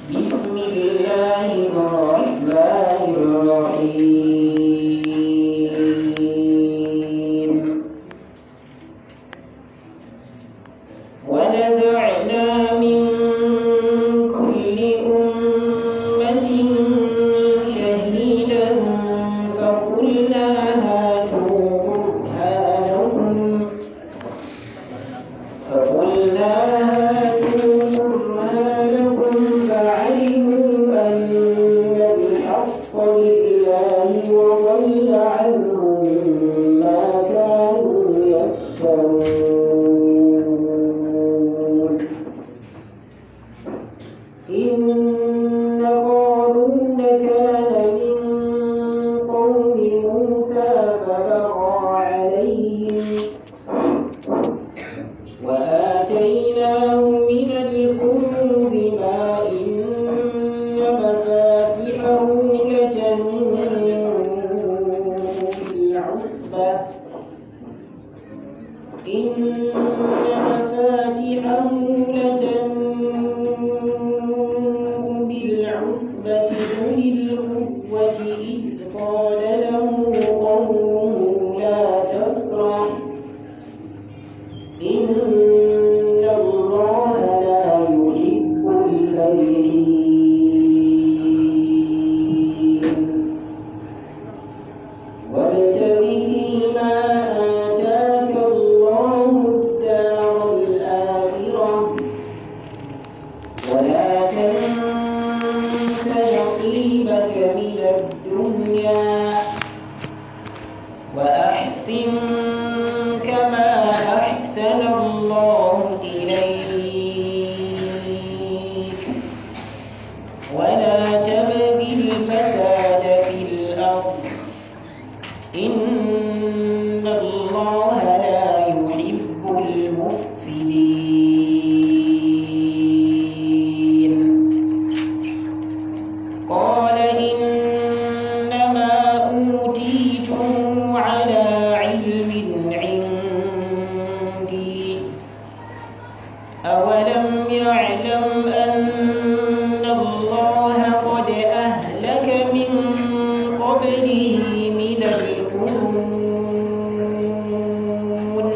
بسم الله الرحمن الرحيم ونزعنا من كل أمة شهيدا فقلنا هاتوا برهانكم فقلنا هاتوا برهانكم فعلموا أن الحق لله وضل عنهم ما كانوا يفترون إن قارون كان من قوم موسى فبغى عليهم وآتيناه من الكنوز ما إن مفاتحه لتنوء بالعصبة إن مفاتحه لتنوء بالعصبة أولي القوة إذ قال له قومه لا تفرح إن الله لا يحب الفرحين وابتغ فيما آتاك الله الدار الآخرة ولا تنس نصيبك من الدنيا وأحسن كما أحسن الله إليك ولا تبغ الفساد في الأرض إن الله لا يحب المفسدين قال إنما أوتيته على علم عندي أولم يعلم أن الله قد أهلك من قبله من القرون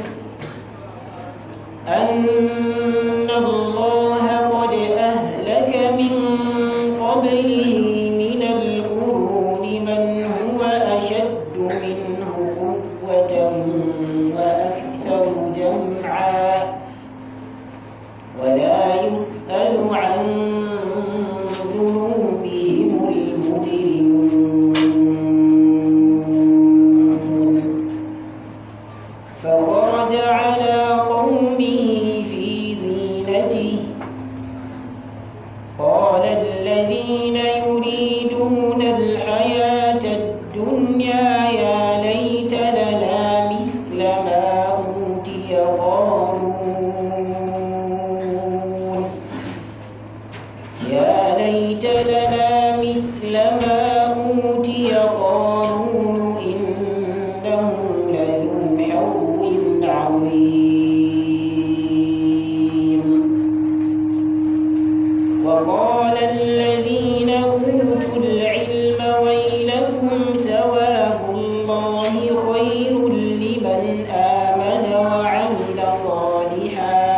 أن الله قد أهلك من قبله من القرون من هو أشد منه قوة وأكثر جمعا ولا يسأل عن ذنوبهم المجرمون فخرج على قومه في زينته قال الذين يريدون الحياة الدنيا يا ليت لنا مثل ما أوتي قارون يا ليت لنا مثل ما أوتي قارون إنه لذو حظ عظيم وقال الذين أوتوا العلم ويلكم ثواب الله خير لمن آمن وعمل صالحا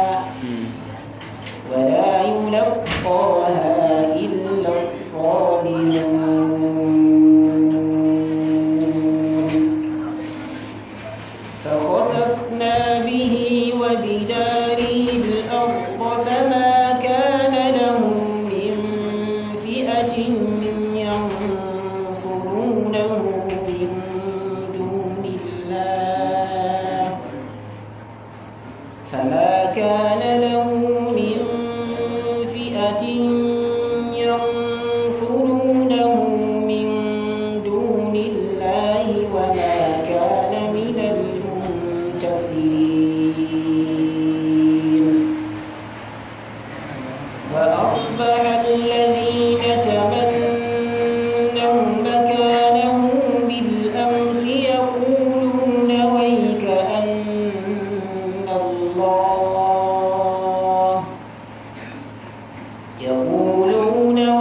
ولا يلقاها إلا الصابرون فخسفنا به وبداره الأرض فما كان له من فئة ينصرونه من دون الله فما كان له من فئة ينصرونه من دون الله وما كان من المنتصرين وأصبح الذين تمنوا مكانه بالأمس يقولون ويك أن الله يقولون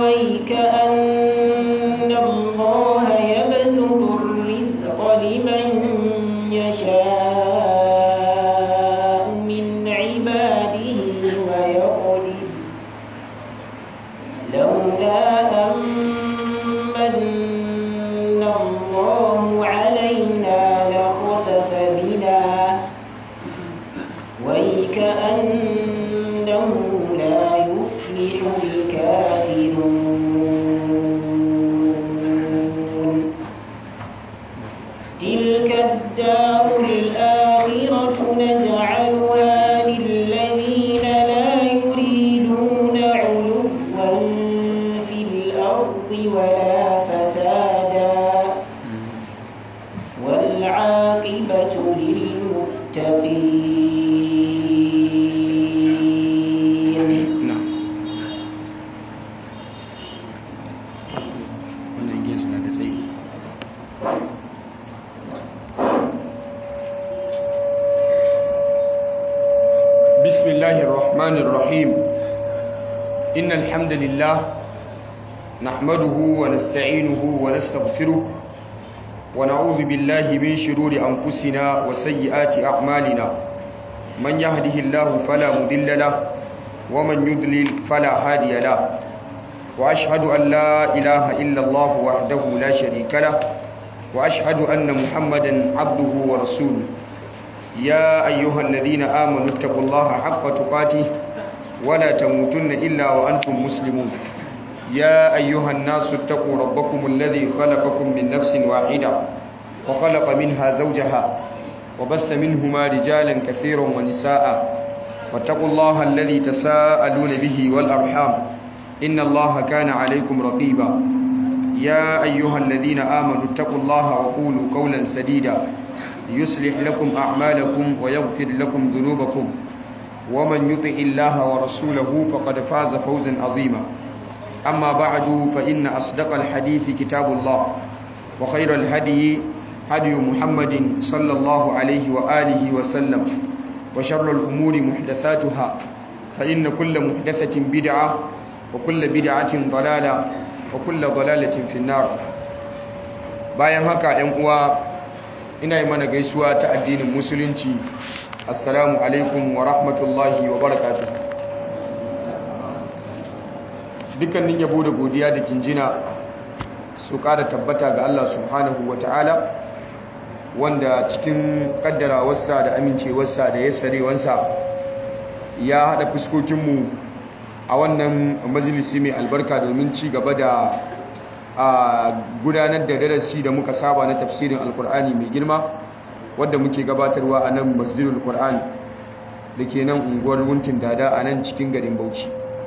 الرحيم إن الحمد لله نحمده ونستعينه ونستغفره ونعوذ بالله من شرور أنفسنا وسيئات أعمالنا من يهده الله فلا مضل له ومن يضلل فلا هادي له وأشهد أن لا إله إلا الله وحده لا شريك له وأشهد أن محمدا عبده ورسوله يا أيها الذين آمنوا اتقوا الله حق تقاته ولا تموتن إلا وأنتم مسلمون يا أيها الناس اتقوا ربكم الذي خلقكم من نفس واحدة وخلق منها زوجها وبث منهما رجالا كثيرا ونساء واتقوا الله الذي تساءلون به والأرحام إن الله كان عليكم رقيبا يا أيها الذين آمنوا اتقوا الله وقولوا قولا سديدا يصلح لكم أعمالكم ويغفر لكم ذنوبكم ومن يطع الله ورسوله فقد فاز فوزا عظيما أما بعد فإن أصدق الحديث كتاب الله وخير الهدي هدي محمد صلى الله عليه وآله وسلم وشر الأمور محدثاتها فإن كل محدثة بدعة وكل بدعة ضلالة وكل ضلالة في النار bayan haka ‘yan uwa ina yi mana gaisuwa ta addinin musulunci assalamu alaikum wa rahmatullahi wa barakatuh dukkanin yabo da godiya da jinjina su ƙara tabbata ga Allah subhanahu wa ta'ala wanda cikin ƙaddarawarsa da amincewarsa da yassarewansa ya haɗa fuskokinmu a wannan majalisi mai albarka domin ci gaba da a gudanar da darasi da muka saba na tafsirin alkur'ani mai girma wadda muke gabatarwa a nan masjidul qur'an da ke nan unguwar wuntin dada a nan cikin garin bauchi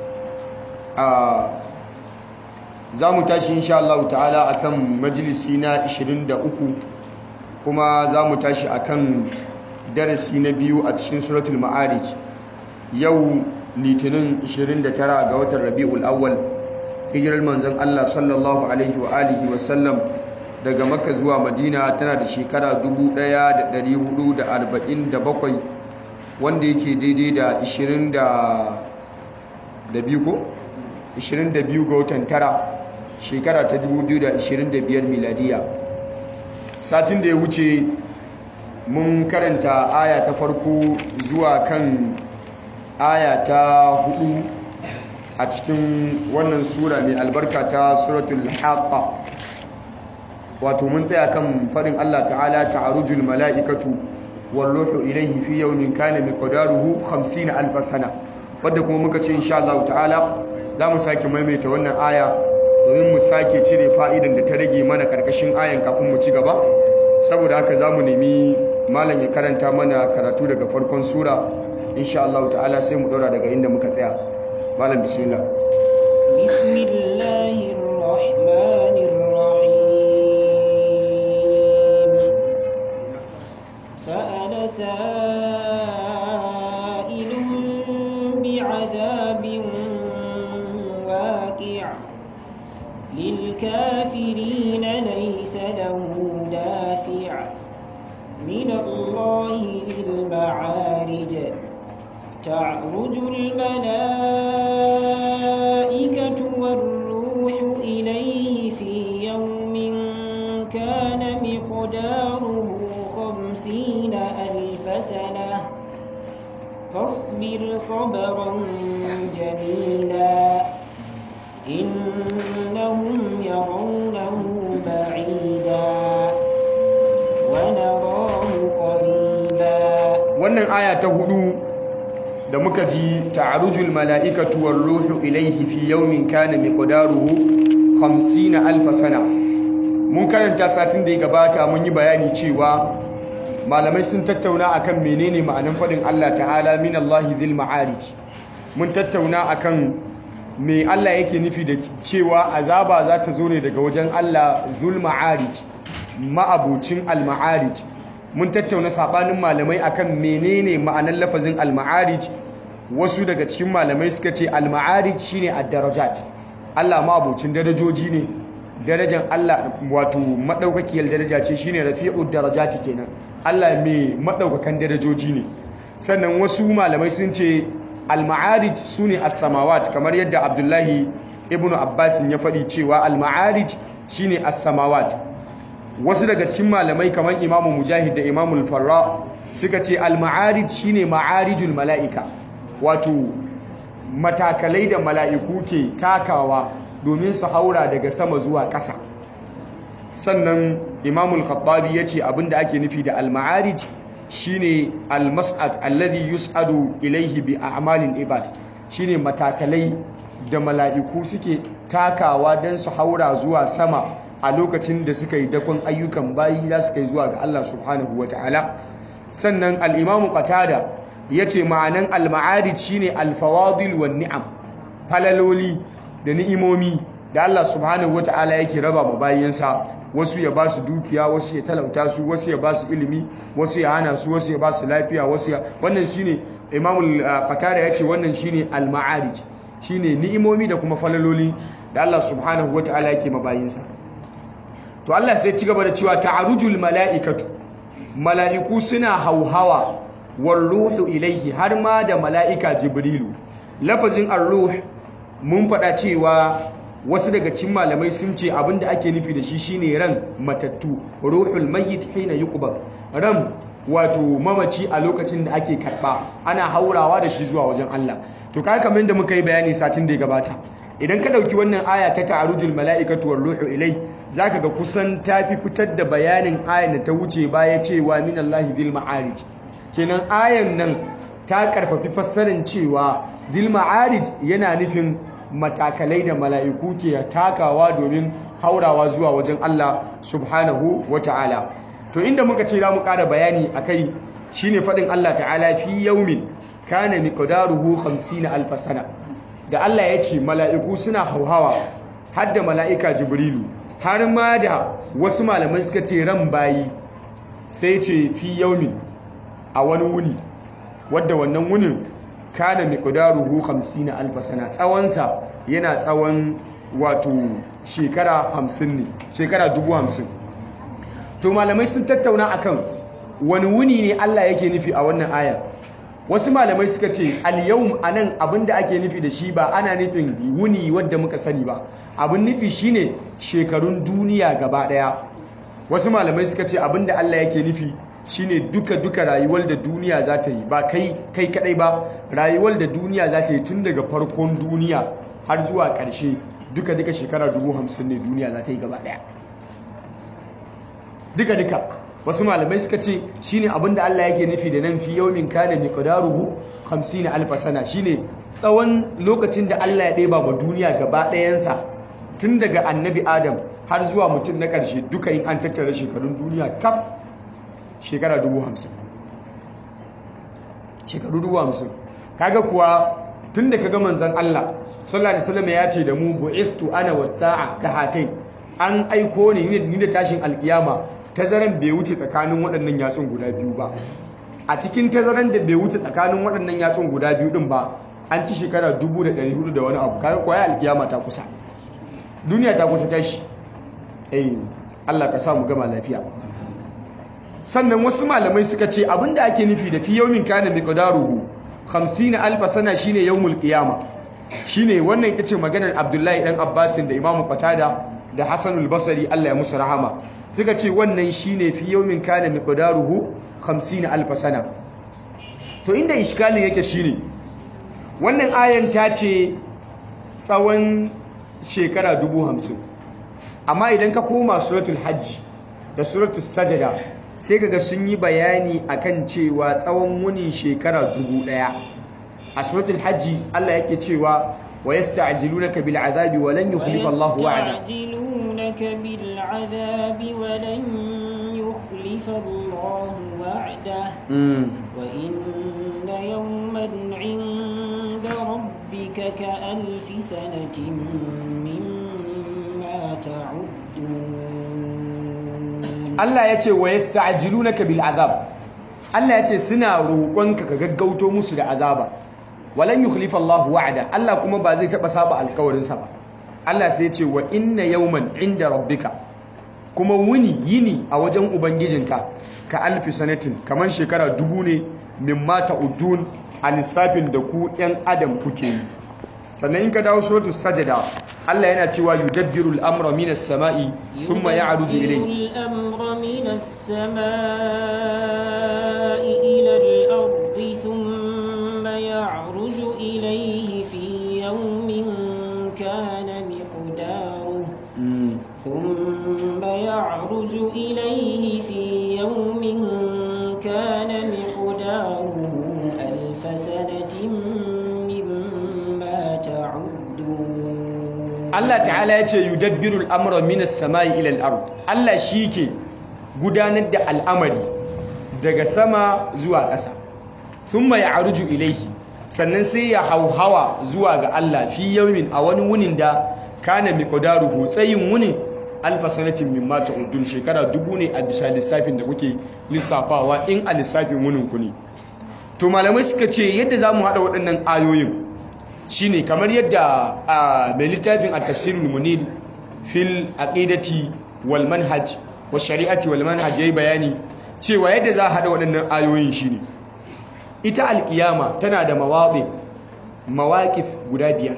za mu tashi insha Allah ta'ala akan majalisi na 23 kuma za mu tashi akan darasi na biyu a cikin suratul ma'arij yau litinin 29 ga watan rabi'ul awwal hijirar manzon Allah sallallahu alaihi wa alihi wa sallam daga makka zuwa madina tana da shekara 1447 wanda yake daidai da 22 ko 22 ga watan tara shekara ta 2025 miladiya satin da ya wuce mun karanta aya ta farko zuwa kan aya ta hudu a cikin wannan sura mai albarka ta suratul haqqa wato mun tsaya kan fadin Allah ta'ala ta'arujul mala'ikatu war ruhu ilayhi fi yawmin kana miqdaruhu 50 alf sana wanda kuma muka ce insha Allah ta'ala zamu sake maimaita wannan aya domin mu sake cire fa'idan da ta rage mana karkashin ayan kafin mu ci gaba saboda haka zamu nemi malam ya karanta mana karatu daga farkon sura insha Allah ta'ala sai mu dora daga inda muka tsaya malam bismillah bismillahir rahmanir rahim sa'ala sa'ilun bi'adabin waqi' lil kafirin laysa lahu dafi' min Allah lil ma'arij تعرج الملائكة والروح إليه في يوم كان مقداره خمسين ألف سنة فاصبر صبرا جميلا إنهم يرونه بعيدا ونراه قريبا wannan aya ta hudu da muka ji ta'arujul mala'ikatu war ruhu ilayhi fi yawmin kana miqdaruhu 50 alf sana mun karanta satin da ya gabata mun yi bayani cewa malamai sun tattauna akan menene ma'anan fadin Allah ta'ala min Allah dhil ma'arij mun tattauna akan me Allah yake nufi da cewa azaba za ta zo ne daga wajen Allah zul ma'arij ma'abucin al ma'arij mun tattauna sabanin malamai akan menene ma'anar lafazin al-ma'arij wasu daga cikin malamai suka ce al-ma'arij shine ad-darajat Allah ma abocin darajoji ne darajan Allah wato madaukakiyar daraja ce shine rafi'ud darajati kenan Allah mai madaukakan darajoji ne sannan wasu malamai sun ce al-ma'arij sune as-samawat kamar yadda Abdullahi ibn Abbas ya faɗi cewa al-ma'arij shine as-samawat wasu daga cikin malamai kamar Imam Mujahid da Imam al-Farra suka ce al-ma'arij shine ma'arijul mala'ika wato matakalai da mala'iku ke takawa domin su haura daga sama zuwa ƙasa sannan imamul khattabi ya ce abinda ake nufi da al-ma'arij shine al-mas'ad alladhi yus'adu ilaihi bi a'malil ibad shine matakalai da mala'iku suke takawa don su haura zuwa sama a lokacin da suka yi dakon ayyukan bayi za su kai zuwa ga Allah subhanahu wata'ala sannan al-imamu qatada yace ma'anan al-ma'arij shine al-fawadil wan ni'am falaloli da ni'imomi da Allah subhanahu wata'ala yake raba ma bayinsa wasu ya ba su dukiya wasu ya talauta su wasu ya ba su ilimi wasu ya hana su wasu ya ba su lafiya wasu ya wannan shine imamul qatada yace wannan shine al-ma'arij shine ni'imomi da kuma falaloli da Allah subhanahu wata'ala yake ma bayinsa to Allah sai ci gaba da cewa ta'arujul mala'ikatu mala'iku suna hauhawa war ruhu ilaihi har ma da mala'ika jibrilu lafazin ar-ruh mun faɗa cewa wasu daga cikin malamai sun ce abinda ake nufi da shi shine ran matattu ruhul mayyit hina yuqbad ran wato mamaci a lokacin da ake karba ana haurawa da shi zuwa wajen Allah to kai kamar da muka yi bayani satin da ya gabata idan ka dauki wannan aya ta ta'arujul mala'ikatu war ruhu ilai zaka ga kusan tafi fitar da bayanin ayan da ta wuce baya cewa minallahi dhil ma'arij kenan ayan nan ta karfafi fassarin cewa dhil ma'arij yana nufin matakalai da mala'iku ke takawa domin haurawa zuwa wajen Allah subhanahu wa ta'ala to inda muka ce za mu ƙara bayani a kai shi ne faɗin Allah ta'ala fi yaumin kana miqdaruhu 50 alf sana da Allah ya ce mala'iku suna hauhawa har da mala'ika jibrilu har ma da wasu malamai suka ce ran bayi sai ce fi yaumin a wani wuni wadda wannan wunin kana miqdaruhu 50 alf sana tsawonsa yana tsawon wato shekara 50 ne shekara 50 to malamai sun tattauna akan wani wuni ne Allah yake nufi a wannan aya wasu malamai suka ce al-yawm anan abinda ake nufi da shi ba ana nufin wuni wadda muka sani ba abin nufi shine shekarun duniya gaba daya wasu malamai suka ce abinda Allah yake nufi shine duka-duka rayuwar da duniya za ta yi ba kai kai kadai ba rayuwar da duniya za ta yi tun daga farkon duniya har zuwa ƙarshe duka-duka shekara dubu hamsin ne duniya za ta yi gaba ɗaya duka-duka wasu malamai suka ce shine abinda Allah yake nufi da nan fi yaumin kana miqdaruhu 50 alf sana shine tsawon lokacin da Allah ya ɗeba ma duniya gaba ɗayansa tun daga annabi Adam har zuwa mutum na ƙarshe duka in an tattara shekarun duniya kaf shekara dubu hamsin shekaru dubu hamsin kaga kuwa tun da kaga manzan Allah sallallahu alaihi wasallam ya ce da mu bu'ithtu ana wasa'a ka hatain an aiko ni ni da tashin alkiyama tazaran bai wuce tsakanin waɗannan yatsun guda biyu ba a cikin tazaran da bai wuce tsakanin waɗannan yatsun guda biyu din ba an ci shekara 1400 da wani abu kaga kwaya alkiyama ta kusa duniya ta kusa tashi eh Allah ka sa mu gama lafiya sannan wasu malamai suka ce abinda ake nufi da fi yawmin kana miqdaruhu 50 alf sana shine yawmul qiyama shine wannan ita ce maganar Abdullahi dan Abbasin da Imam Qatada da Hassan al-Basri Allah ya musu rahama suka ce wannan shine fi yawmin kana miqdaruhu 50 alf sana to inda iskalin yake shine wannan ayan ta ce tsawon shekara 50 amma idan ka koma suratul hajji da suratul sajada sai kaga sun yi bayani akan cewa tsawon wuni shekara dubu ɗaya a suratul hajji Allah yake cewa wa yasta'jilunaka bil azabi wa lan yukhlifa Allahu wa'ada yasta'jilunaka bil azabi wa lan yukhlifa Allahu wa'da wa inna yawman 'inda rabbika ka alfi sanatin mimma ta'uddun Allah ya ce wa yasta'jilunaka bil azab Allah ya ce suna roƙonka ka gaggauto musu da azaba walan yukhlifa Allahu wa'ada Allah kuma ba zai taba saba alƙawarin sa ba Allah sai ya ce wa inna yawman inda rabbika kuma wuni yini a wajen ubangijinka ka alfi sanatin kaman shekara dubu ne mimma ta'udun a lissafin da ku yan adam kuke yi sannan in ka dawo suratul sajada Allah yana cewa yudabbiru al-amra minas sama'i thumma ya'ruju ilayhi الأمر من السماء إلى الأرض ثم يعرج إليه في يوم كان مقداره ثم يعرج إليه في يوم كان مقداره ألف سنة مما تعدون Allah ta'ala ya ce yudabbiru al'amura minas sama'i ilal ard Allah shi ke gudanar da al'amari daga sama zuwa ƙasa thumma ya'ruju ilaihi sannan sai ya hauhawa zuwa ga Allah fi yawmin a wani wunin da kana miqdaruhu tsayin wunin alfa sanatin mimma ta'udun shekara dubu ne a bisa lissafin da kuke lissafawa in a lissafin wunin ku ne to malamai suka ce yadda zamu hada waɗannan ayoyin shine kamar yadda a mai littafin a tafsirul munir fil aqidati wal manhaj wa shari'ati wal manhaj yayi bayani cewa yadda za a hada waɗannan ayoyin shine ita alkiyama tana da mawaɗi mawaƙif guda biyar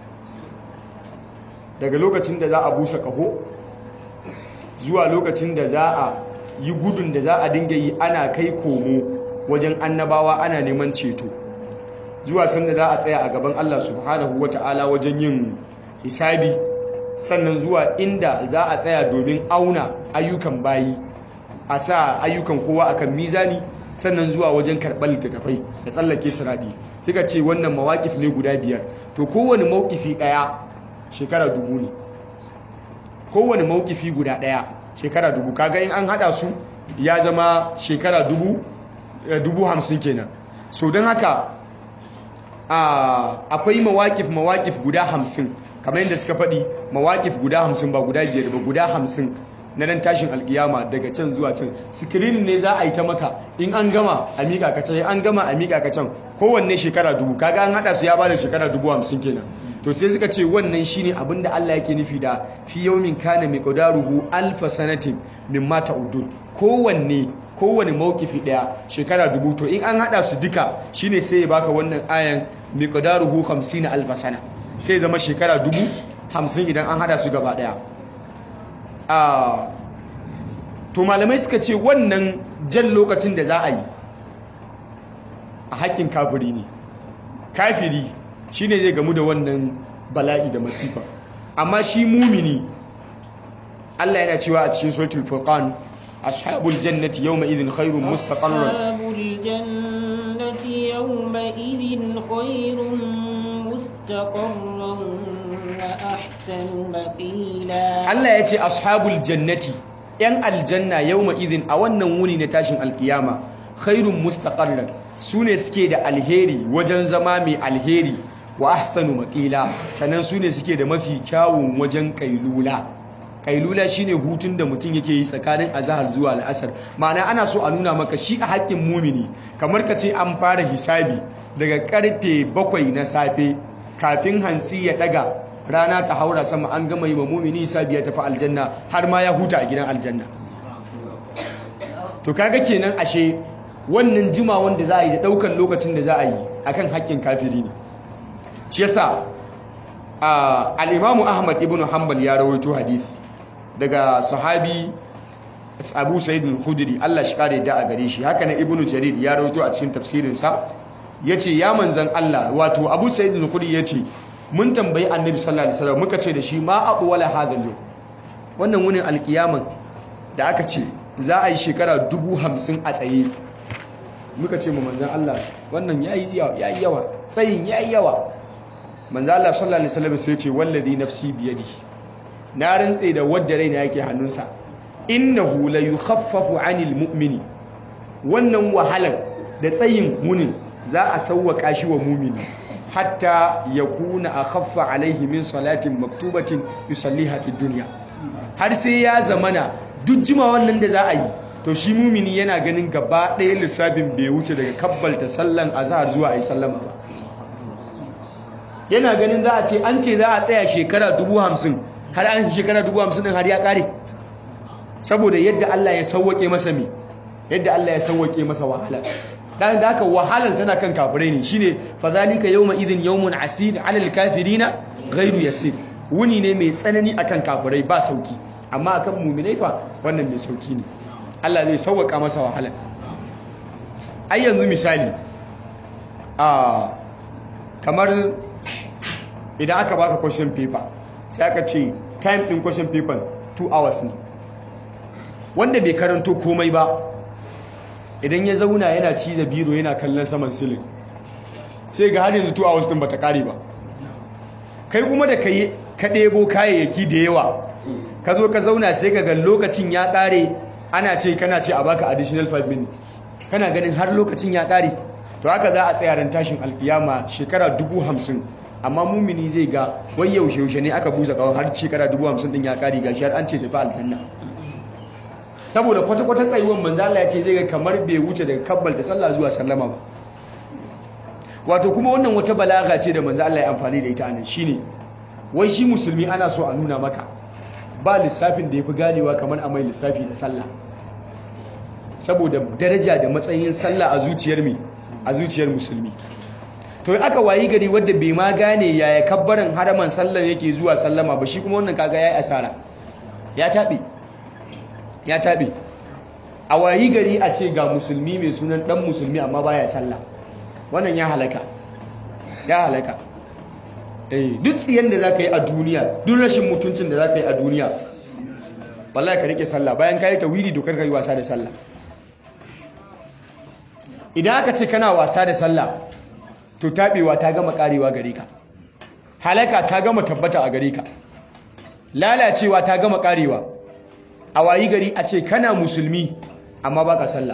daga lokacin da za a busa ƙaho zuwa lokacin da za a yi gudun da za a dinga yi ana kai komo wajen annabawa ana neman ceto zuwa sanda za a tsaya a gaban Allah subhanahu ta'ala wajen yin hisabi sannan zuwa inda za a tsaya domin auna ayyukan bayi a sa ayyukan kowa akan mizani sannan zuwa wajen karɓar littattafai da tsallake siraɗi suka ce wannan mawaƙif ne guda biyar to kowane mawkifi ɗaya shekara dubu ne kowane mawkifi guda ɗaya shekara dubu kaga in an haɗa su ya zama shekara dubu dubu hamsin kenan so don haka akwai mawakif mawakif guda hamsin kamar yadda suka faɗi mawakif guda hamsin ba guda biyar ba guda hamsin na nan tashin alkiyama daga can zuwa can sikirin ne za a yi ta maka in an gama a miƙa ka can an gama a miƙa ka can kowanne shekara dubu kaga an haɗa su ya bada shekara dubu hamsin kenan to sai suka ce wannan shine abin da Allah yake nufi da fi yawmin kana miqdaruhu alfa sanatin mimma ta'udun kowanne kowane mawkifi daya shekara dubu to in an hada su duka shine sai ya baka wannan ayan miqdaruhu 50 alf sana sai zama shekara dubu 50 idan an hada su gaba daya ah to malamai suka ce wannan jan lokacin da za a yi a hakkin kafiri ne kafiri shine zai gamu da wannan bala'i da masifa amma shi mumini Allah yana cewa a cikin suratul furqan أصحاب الجنة يومئذ خير مستقرا أصحاب الجنة يومئذ خير مستقرا وأحسن مقيلا Allah ya ce ashabul jannati ‘yan aljanna yau ma'izin a wannan wuni na tashin alkiyama khairun mustaqarran su ne suke da alheri wajen zama mai alheri wa ahsanu maƙila sannan su ne suke da mafi kyawun wajen ƙailula kailula shine hutun da mutum yake yi tsakanin azahar zuwa al'asar ma'ana ana so a nuna maka shi a haƙƙin mumini kamar ka ce an fara hisabi daga karfe bakwai na safe kafin hantsi ya daga rana ta haura sama an gama yi wa mumini hisabi ya tafi aljanna har ma ya huta a gidan aljanna to kaga kenan ashe wannan jima wanda za a yi da ɗaukan lokacin da za a yi akan haƙƙin kafiri ne shi yasa al-imamu ahmad ibn hanbal ya rawaito hadisi daga sahabi abu sa'id al-khudri Allah shi kare da a gare shi haka na ibnu jarir ya rawaito a cikin tafsirin sa yace ya manzan Allah wato abu sa'id al-khudri yace mun tambayi annabi sallallahu alaihi wasallam muka ce da shi ma aqwala hadha al wannan wunin alkiyaman da aka ce za a yi shekara dubu hamsin a tsaye muka ce ma manzan Allah wannan yayi yayi yawa tsayin yayi yawa manzan Allah sallallahu alaihi wasallam sai ya ce wallazi nafsi biyadihi na rantse da wadda raina yake hannunsa innahu la yukhaffafu 'anil mu'mini wannan wahalar da tsayin munin za a sauwaka shi wa mumini hatta yakuna akhaffa alaihi min salatin maktubatin yusalliha fi dunya har sai ya zamana duk jima wannan da za a yi to shi mumini yana ganin gaba ɗaya lissafin bai wuce daga kabbalta sallan azhar zuwa ayi sallama ba yana ganin za a ce an ce za a tsaya shekara dubu hamsin har an shekara dubu hamsin din har ya kare saboda yadda Allah ya sauwake masa mi yadda Allah ya sauwake masa wahala dan da haka wahalan tana kan kafirai ne shine fadhalika yawma idhin yawmun asir alal kafirina ghairu yasir wuni ne mai tsanani akan kafirai ba sauki amma akan mu'minai fa wannan mai sauki ne Allah zai sauwaka masa wahalan ai yanzu misali a kamar idan aka baka question paper sai aka ce time din question paper 2 hours ne wanda bai karanto komai ba idan ya zauna yana ci da biro yana kallon saman silin sai ga har yanzu 2 hours din bata kare ba kai kuma da kai ka ɗebo kayayyaki da yawa ka zo ka zauna sai ka ga lokacin ya kare ana ce kana ce a baka additional 5 minutes kana ganin har lokacin ya kare to haka za a tsaya ran tashin alkiyama shekara dubu hamsin amma mumini zai ga wai yaushe yaushe ne aka busa kawai har shekara dubu hamsin din ya kare ga shi har an ce tafi aljanna saboda kwata-kwata tsayuwan manzo Allah ya ce zai ga kamar bai wuce daga kabbal da sallah zuwa sallama ba wato kuma wannan wata balaga ce da manzo Allah ya amfani da ita anan shine wai shi musulmi ana so a nuna maka ba lissafin da yafi ganewa kamar a mai lissafi da sallah saboda daraja da matsayin sallah a zuciyar mi a zuciyar musulmi to aka wayi gari wadda bai ma gane yaya kabbaran haraman sallan yake zuwa sallama ba shi kuma wannan kaga yayi asara ya tabe ya tabe a wayi gari a ce ga musulmi mai sunan dan musulmi amma baya sallah wannan ya halaka ya halaka eh duk tsiyan da zaka yi a duniya duk rashin mutuncin da zaka yi a duniya wallahi ka rike sallah bayan kai tawhidi dokar kai wasa da sallah idan aka ce kana wasa da sallah to tabewa ta gama karewa gare ka halaka ta gama tabbata a gare ka lalacewa ta gama karewa a wayi gari a ce kana musulmi amma baka sallah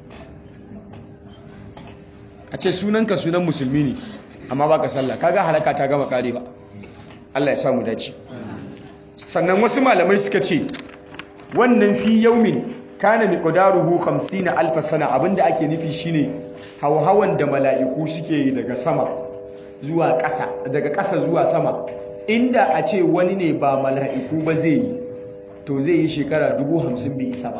a ce sunanka sunan musulmi ne amma baka sallah kaga halaka ta gama karewa Allah ya samu dace sannan wasu malamai suka ce wannan fi yaumin kana miqdaruhu 50 alf sana abinda ake nufi shine hauhawan da mala'iku suke yi daga sama zuwa ƙasa daga ƙasa zuwa sama inda a ce wani ne ba mala'iku ba zai yi to zai yi shekara dubu hamsin bai isa ba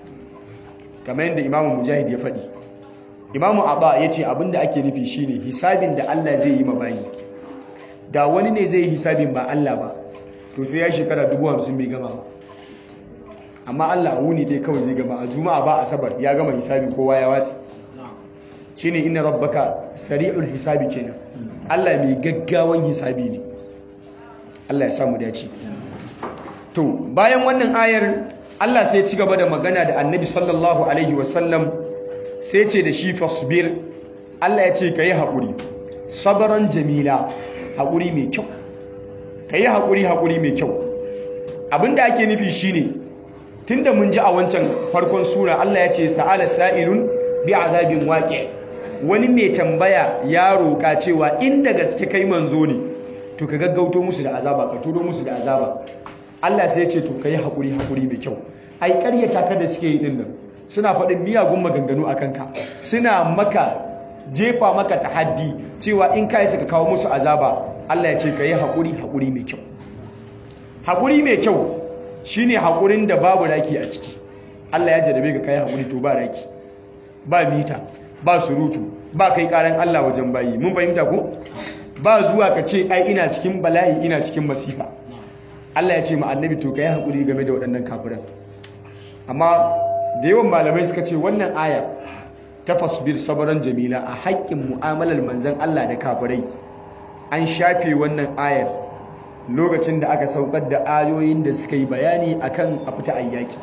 kamar yadda imamu mujahid ya faɗi imamu abba ya ce abinda ake nufi shine hisabin da allah zai yi mabayi da wani ne zai yi hisabin ba allah ba to sai ya shekara dubu hamsin bai gama ba amma allah a wuni dai kawai zai gama a juma'a ba asabar ya gama hisabin kowa ya watsi shine inna rabbaka sari'ul hisabi kenan allah mai gaggawan hisabi ne allah ya samu dace to bayan wannan ayar Allah sai ci gaba da magana da annabi sallallahu alaihi wasallam sai ce da shi fasbir Allah ya ce ka yi haƙuri sabaran jamila haƙuri mai kyau ka yi haƙuri haƙuri mai kyau abinda ake nufi shine tunda mun ji a wancan farkon sura Allah ya ce sa'ala sa'ilun bi azabin waƙi wani mai tambaya ya roƙa cewa inda gaske kai manzo ne to ka gaggauto musu da azaba ka turo musu da azaba Allah sai ya ce to kai hakuri hakuri mai kyau ai ƙaryata ka da suke yi din nan suna faɗin miyagun maganganu akan ka suna maka jefa maka tahaddi cewa in kai suka kawo musu azaba Allah ya ce kai hakuri hakuri mai kyau hakuri mai kyau shine hakurin da babu raki a ciki Allah ya jarabe ka kai hakuri to ba raki ba mita ba surutu ba kai karan Allah wajen bayi mun fahimta ko ba zuwa ka ce ai ina cikin bala'i ina cikin masifa Allah ya ce ma annabi to kai hakuri game da waɗannan kafiran amma da yawan malamai suka ce wannan aya ta fasbir sabaran jamila a haƙƙin mu'amalar manzon Allah da kafirai an shafe wannan ayar lokacin da aka saukar da ayoyin da suka yi bayani akan a fita ayyaki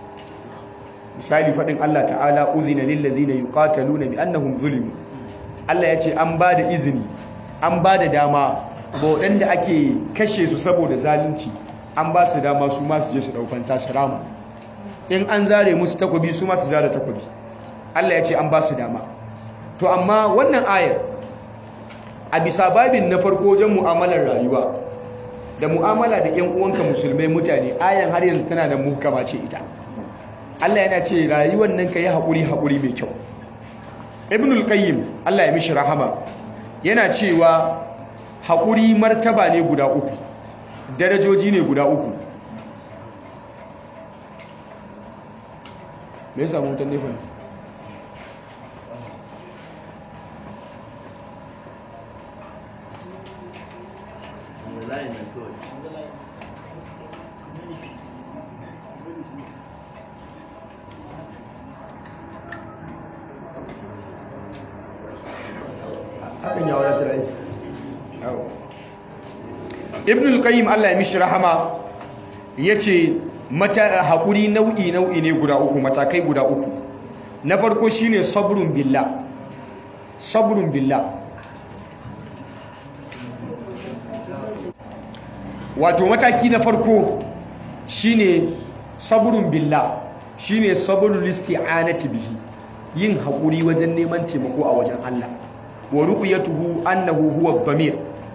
misali faɗin Allah ta'ala uzina lil ladina yuqataluna bi annahum zulimu Allah ya ce an ba da izini an ba da dama ba waɗanda ake kashe su saboda zalunci an ba su dama su masu je su ɗaukan sa su rama in an zare musu takobi su masu zare takobi Allah ya ce an ba su dama to amma wannan ayar a bisa babin na farko wajen mu'amalar rayuwa da mu'amala da ƴan uwanka musulmai mutane ayan har yanzu tana da muhkama ce ita Allah yana ce rayuwar nan ka yi haƙuri haƙuri mai kyau ibnul qayyim Allah ya mishi rahama yana cewa haƙuri martaba ne guda uku darajoji ne guda uku me ya samu wutan nefin hakan ya wadatar ai ibn al-qayyim Allah ya mishi rahama yace mata hakuri nau'i nau'i ne guda uku matakai guda uku na farko shine sabrun billah sabrun billah wato mataki na farko shine sabrun billah shine sabrul isti'anati bihi yin hakuri wajen neman taimako a wajen Allah wa ru'yatuhu annahu huwa dhamir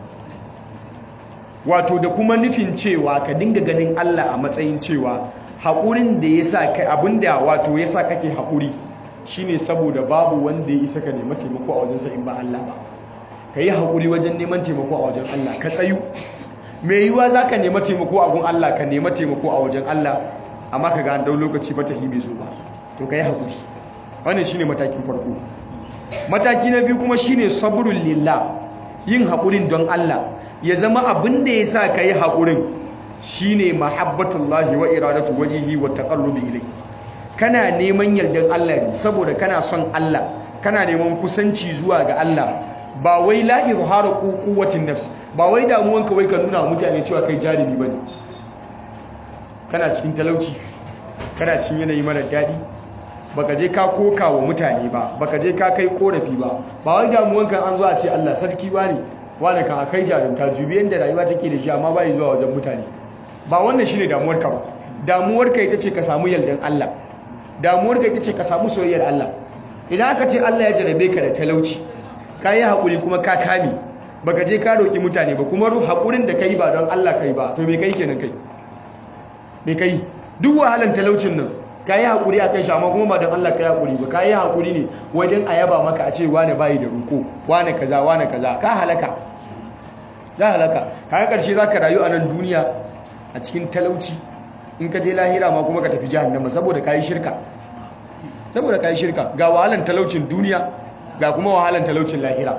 wato da kuma nufin cewa ka dinga ganin Allah a matsayin cewa haƙurin da yasa kai abinda wato yasa kake haƙuri shine saboda babu wanda ya isa ka nemi taimako a wajensa in ba Allah ba ka yi haƙuri wajen neman taimako a wajen Allah ka tsayu mai yiwuwa za ka nema taimako a gun Allah ka nema taimako a wajen Allah amma ka ga an dau lokaci ba ta hibe zo ba to ka yi haƙuri wannan shine matakin farko mataki na biyu kuma shine sabrul lillah yin haƙurin don Allah ya zama abin da ya sa ka yi haƙurin shine mahabbatullahi wa iradatu wajihi wa taqarrubi ilai kana neman yardan Allah ne saboda kana son Allah kana neman kusanci zuwa ga Allah ba wai la izharu quwwatin nafs ba wai damuwan ka wai ka nuna mutane cewa kai jarumi bane kana cikin talauci kana cikin yanayi mara daɗi baka je ka koka wa mutane ba baka je ka kai korafi ba ba wai damuwan kan an zo a ce Allah sarki bane wani kan akai jarumta jubi yanda rayuwa take da shi amma bai zuwa wajen mutane ba wannan shine damuwar ka ba damuwar ka ita ce ka samu yaldan Allah damuwar ka ita ce ka samu soyayyar Allah idan aka ce Allah ya jarabe ka da talauci ka yi haƙuri kuma ka kame baka je ka roƙi mutane ba kuma haƙurin da kai ba don Allah kai ba to me kai kenan kai me kai duk wahalan talaucin nan ka yi haƙuri a kan shama kuma ba don Allah ka yi haƙuri ba ka yi haƙuri ne wajen a yaba maka a ce wane bayi da roƙo wane kaza wane kaza ka halaka za halaka ka ƙarshe za ka rayu a nan duniya a cikin talauci in ka je lahira ma kuma ka tafi jahannama saboda ka yi shirka saboda ka yi shirka ga wahalan talaucin duniya ga kuma wahalan talaucin lahira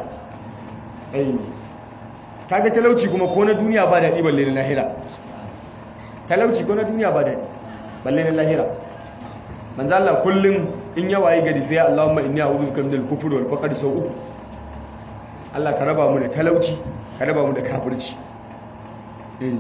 kaga talauci kuma ko na duniya ba daɗi balle na lahira talauci ko na duniya ba daɗi balle na lahira manzo Allah kullum in yawa yi gari sai Allahumma inni a'udhu bika minal kufri wal faqr sau uku Allah ka raba mu da talauci ka raba mu da kafirci eh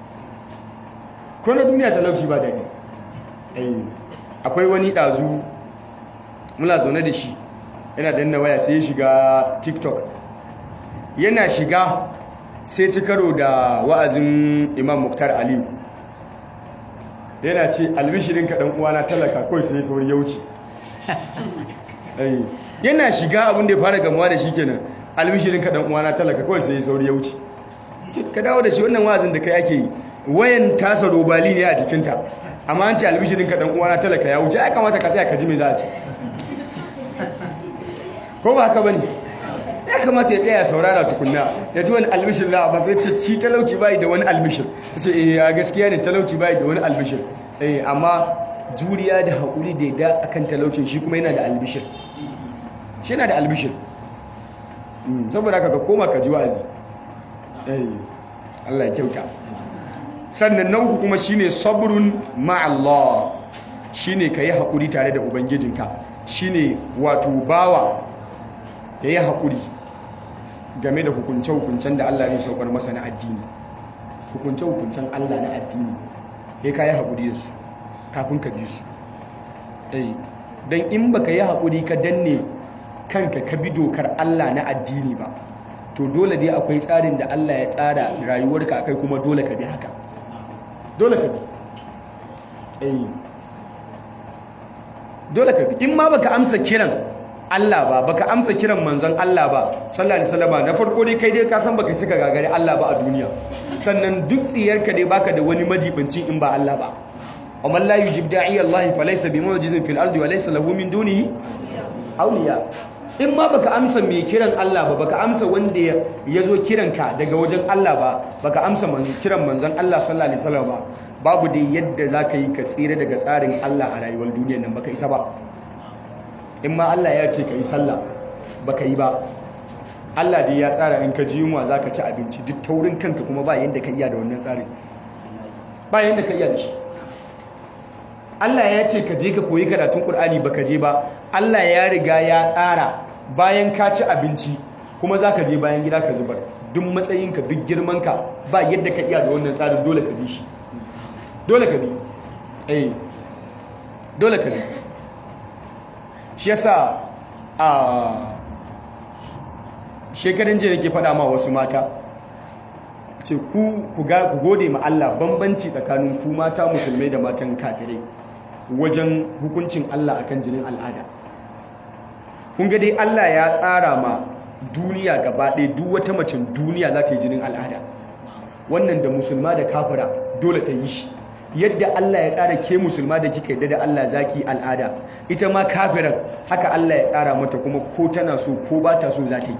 ko na duniya talauci ba daɗi eh akwai wani ɗazu muna zaune da shi yana danna waya sai ya shiga tiktok yana shiga sai ci karo da wa'azin imam muktar aliyu yana ce albishirin kaɗan uwana talaka kawai sai sauri ya wuce yana shiga abin da ya fara gamuwa da shi kenan albishirin kaɗan uwana talaka kawai sai sauri ya wuce ka dawo da shi wannan wa'azin da kai ake yi wayan tasa robali ne a jikinta amma an ce albishirin kaɗan uwana talaka ya wuce ya kamata ka tsaya ka ji mai za a ce ko ba haka bane ya kamata ya tsaya saurara tukunna ya ji wani albishir la ba zai ce ci talauci bai da wani albishir ce eh a gaskiya ne talauci bai da wani albishir eh amma juriya da haƙuri da yadda akan talaucin shi kuma yana da albishir shi yana da albishir saboda haka ka koma ka ji wa'azi eh Allah ya kyauta sannan na uku kuma shine sabrun ma'allah shine kai haƙuri tare da ubangijinka shine wato bawa ya yi haƙuri game da hukunce-hukuncen da Allah ya saukar masa na addini hukunce-hukuncen Allah na addini ya ka yi haƙuri da su kafin ka bi su don in ba ka yi haƙuri ka danne kanka ka bi dokar Allah na addini ba to dole dai akwai tsarin da Allah ya tsara rayuwarka akai kuma dole ka bi haka dole ka bi dole ka bi in ma baka amsa kiran Allah ba baka amsa kiran manzon Allah ba sallallahu alaihi wasallam na farko dai kai dai ka san baka sika gagare Allah ba a duniya sannan duk tsiyarka dai baka da wani majibincin in ba Allah ba amma la yujib da'i Allah fa laysa bimu'jizin fil ardi wa laysa lahu min dunihi awliya in ma baka amsa mai kiran Allah ba baka amsa wanda ya zo kiranka daga wajen Allah ba baka amsa kiran manzon Allah sallallahu alaihi wasallam ba babu dai yadda zaka yi ka tsira daga tsarin Allah a rayuwar duniyar nan baka isa ba in ma Allah ya ce ka yi sallah baka yi ba Allah dai ya tsara in ka ji yunwa za ka ci abinci duk taurin kanka kuma ba yadda ka iya da wannan tsarin ba yadda ka iya da shi Allah ya ce ka je ka koyi karatun Kur'ani ba ka je ba Allah ya riga ya tsara bayan ka ci abinci kuma za ka je bayan gida ka zubar duk matsayinka duk girmanka ba yadda ka iya da wannan tsarin dole ka bi shi dole ka bi eh dole ka bi shi yasa a shekarun jiya nake faɗa ma wasu mata ce ku ku gode ma Allah bambanci tsakanin ku mata musulmai da matan kafirai wajen hukuncin Allah akan jinin al'ada kun ga dai Allah ya tsara ma duniya gaba ɗaya duk wata macen duniya za ta yi jinin al'ada wannan da musulma da kafira dole ta yi shi yadda Allah ya tsara ke musulma da kika yadda da Allah zaki al'ada ita ma kafiran haka Allah ya tsara mata kuma ko tana so ko ba ta so za ta yi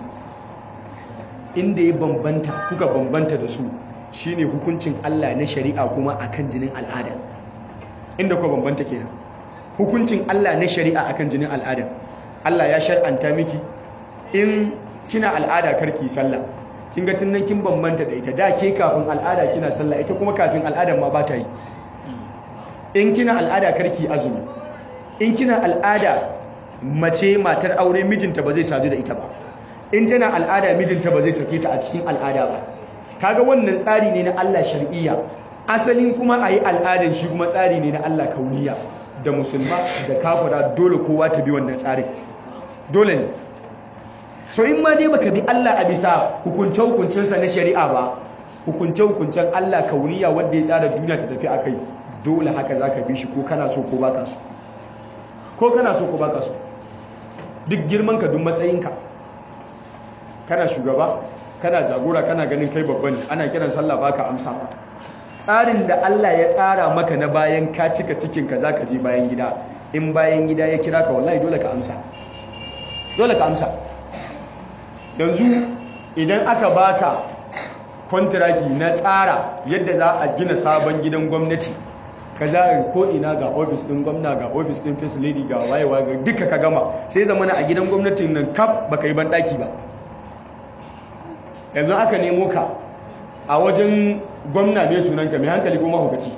inda ya bambanta kuka bambanta da su shine hukuncin Allah na shari'a kuma akan jinin al'ada inda kuka bambanta kenan hukuncin Allah na shari'a akan jinin al'ada Allah ya shar'anta miki in kina al'ada karki sallah kin ga tun nan kin bambanta da ita da ke kafin al'ada kina sallah ita kuma kafin al'ada ma ba ta yi in kina al'ada karki azumi in kina al'ada mace matar aure mijinta ba zai sadu da ita ba in tana al'ada mijinta ba zai sake ta a cikin al'ada ba kaga wannan tsari ne na Allah shar'iyya asalin kuma a yi al'adan shi kuma tsari ne na Allah kauniya da musulma da kafira dole kowa ta bi wannan tsarin dole ne so in ma dai baka bi Allah a bisa hukunce hukuncensa na shari'a ba hukunce hukuncen Allah kauniya wanda ya tsara duniya ta tafi akai dole haka zaka bi shi ko kana so ko baka so ko kana so ko baka so duk girman ka duk matsayinka kana shugaba kana jagora kana ganin kai babba ne ana kiran sallah baka amsa tsarin da Allah ya tsara maka na bayan ka cika cikin ka zaka je bayan gida in bayan gida ya kira ka wallahi dole ka amsa dole ka amsa yanzu idan aka baka kontraki na tsara yadda za a gina sabon gidan gwamnati ka za ko ina ga ofis din gwamna ga ofis din first lady ga wayewa ga duka ka gama sai zamana a gidan gwamnatin nan kaf baka yi ban daki ba yanzu aka nemo ka a wajen gwamna mai sunanka mai hankali ko mahaukaci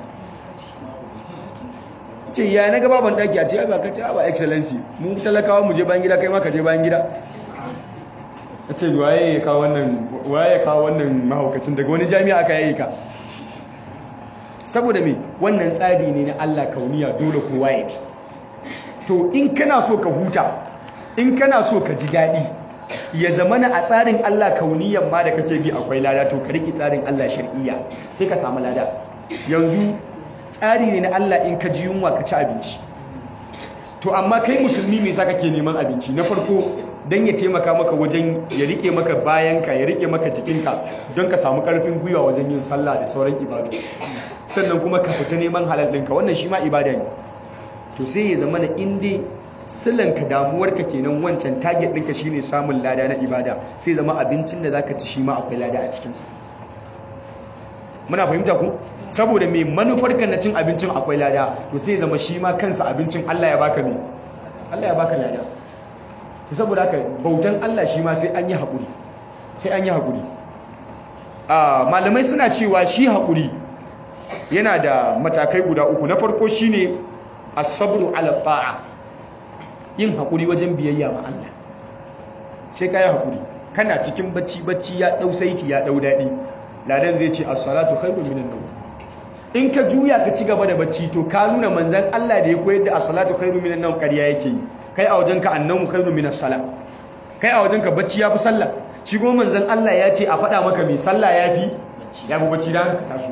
ce ya na gaba ban daki a ce ba ka ce ba excellency mu talakawa mu je bayan gida kai ma ka je bayan gida a ce waye ya kawo wannan waye ya kawo wannan mahaukacin daga wani jami'a aka yayi ka saboda me wannan tsari ne na Allah kauniya dole kowa ya bi to in kana so ka huta in kana so ka ji daɗi ya zamana a tsarin Allah kauniyan ma da kake bi akwai lada to ka riki tsarin Allah shar'iyya sai ka samu lada yanzu tsari ne na Allah in ka ji yunwa ka ci abinci to amma kai musulmi me yasa kake neman abinci na farko dan ya taimaka maka wajen ya rike maka bayanka ya rike maka jikinka don ka samu karfin gwiwa wajen yin sallah da sauran ibadu sannan kuma ka fita neman halal ɗinka wannan shi ma ibada ne to sai ya zama na inda silanka damuwarka kenan wancan target ɗinka shine samun lada na ibada sai zama abincin da zaka ci shi ma akwai lada a cikinsa muna fahimta ku saboda mai manufarka na cin abincin akwai lada to sai zama shi ma kansa abincin Allah ya baka me Allah ya baka lada to saboda haka bautan Allah shi ma sai an yi haƙuri sai an yi haƙuri malamai suna cewa shi haƙuri yana da matakai guda uku na farko shine as-sabru ala ta'a yin haƙuri wajen biyayya ma Allah sai kai haƙuri kana cikin bacci bacci ya dau saiti ya dau dadi ladan zai ce as-salatu khairun minan nawm in ka juya ka ci gaba da bacci to ka nuna manzon Allah da ya koyar da as-salatu khairun minan nawm ƙarya yake yi kai a wajen ka annamu khairun minas sala kai a wajen ka bacci yafi sallah shi kuma manzon Allah ya ce a faɗa maka mai sallah yafi yafi bacci dan ka taso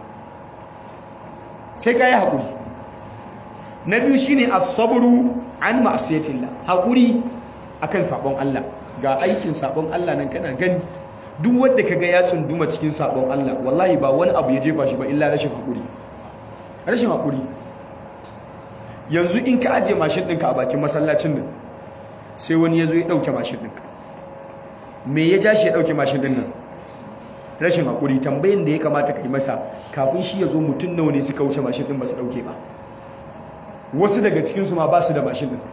sai ka yi haƙuri na biyu shi ne asaburu an ma'asiyatillah haƙuri a kan saɓon Allah ga aikin saɓon Allah nan kana gani duk wadda ka ga ya tsunduma cikin saɓon Allah wallahi ba wani abu ya jefa shi ba illa rashin haƙuri rashin haƙuri yanzu in ka ajiye mashin ɗinka a bakin masallacin nan sai wani ya zo ya ɗauke mashin ɗin me ya ja shi ya ɗauke mashin ɗin nan rashin haƙuri tambayin da ya kamata ka yi masa kafin shi ya zo mutum nawa ne suka wuce mashin ɗin ba su ɗauke ba wasu daga cikinsu ma ba su da mashin ɗin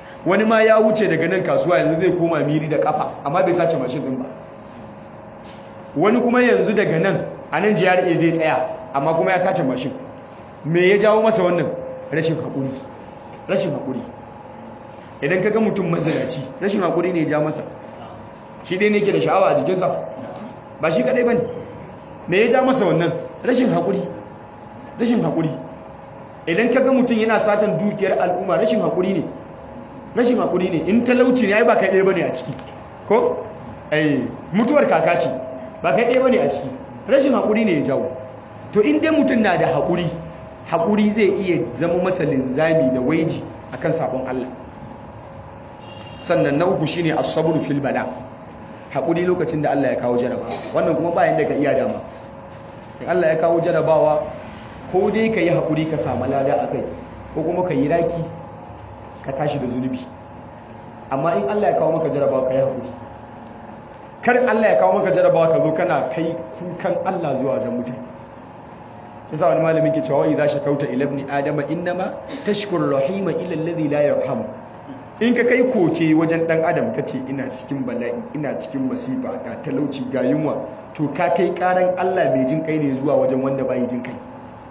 wani ma ya wuce daga nan kasuwa yanzu zai koma miri da kafa amma bai sace mashin din ba wani kuma yanzu daga nan a nan GRA zai tsaya amma kuma ya sace mashin me ya jawo masa wannan rashin haƙuri rashin haƙuri idan ka ga mutum mazinaci rashin haƙuri ne ya ja masa shi dai ne ke da sha'awa a jikinsa ba shi kadai ba ne me ya ja masa wannan rashin haƙuri rashin haƙuri idan ka ga mutum yana satan dukiyar al'umma rashin haƙuri ne rashin haƙuri ne in talauci ne ai ba kai ɗaya ba ne a ciki ko ai mutuwar kaka ce ba kai ɗaya ba ne a ciki rashin haƙuri ne ya jawo to in dai mutum na da haƙuri haƙuri zai iya zama masa linzami da waiji akan sabon Allah sannan na uku shine as-sabr fil bala haƙuri lokacin da Allah ya kawo jarabawa wannan kuma bayan da ka iya dama in Allah ya kawo jarabawa ko dai ka yi haƙuri ka samu lada a kai ko kuma ka yi raki ka tashi da zunubi amma in Allah ya kawo maka jarabawa ka yi haƙuri kar Allah ya kawo maka jarabawa ka zo kana kai kukan Allah zuwa wajen mutane yasa wani malamin ke cewa idza shakauta ila ibn adama innama tashkur rahima ila alladhi la yarhamu in ka kai koke wajen dan adam ka ce ina cikin bala'i ina cikin masifa ga talauci ga yunwa to ka kai karan Allah mai jin kai ne zuwa wajen wanda bai jin kai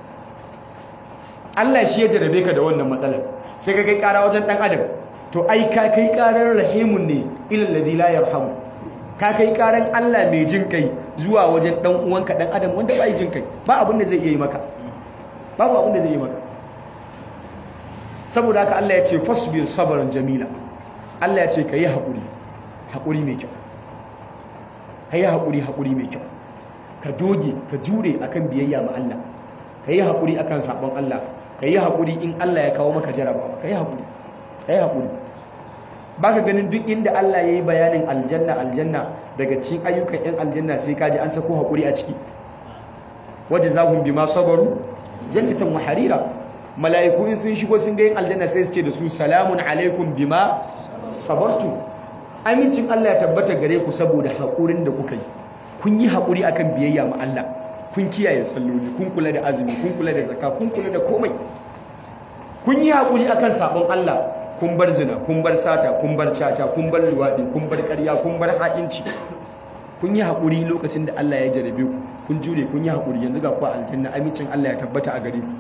Allah shi ya jarabe ka da wannan matsalar sai ka kai kara wajen dan adam to ai ka kai karar rahimun ne ila alladhi la yarhamu ka kai karan Allah mai jin kai zuwa wajen dan uwanka dan adam wanda bai jin kai ba abin da zai iya yi maka babu abin da zai yi maka saboda haka Allah ya ce fasbir sabran jamila Allah ya ce ka yi haƙuri haƙuri mai kyau ka yi haƙuri haƙuri mai kyau ka doge ka jure akan biyayya ma Allah ka yi haƙuri akan sabon Allah ka yi haƙuri in Allah ya kawo maka jarabawa ka yi haƙuri ka yi haƙuri ba ka ganin duk inda Allah ya yi bayanin aljanna aljanna daga cikin ayyukan 'yan aljanna sai ka ji an sako haƙuri a ciki waje zahun bi ma sabaru jannatan wa harira mala'iku in sun shigo sun ga yin aljanna sai su ce da su salamun alaikum bima sabartu amincin Allah ya tabbata gare ku saboda haƙurin da kuka yi kun yi haƙuri akan biyayya ma Allah kun kiyaye salloli kun kula da azumi kun kula da zakka kun kula da komai kun yi haƙuri akan sabon Allah kun bar zina kun bar sata kun bar caca kun bar luwaɗi kun bar ƙarya kun bar ha'inci kun yi haƙuri lokacin da Allah ya jarabe ku kun jure kun yi haƙuri yanzu ga ku aljanna amincin Allah ya tabbata a gare ku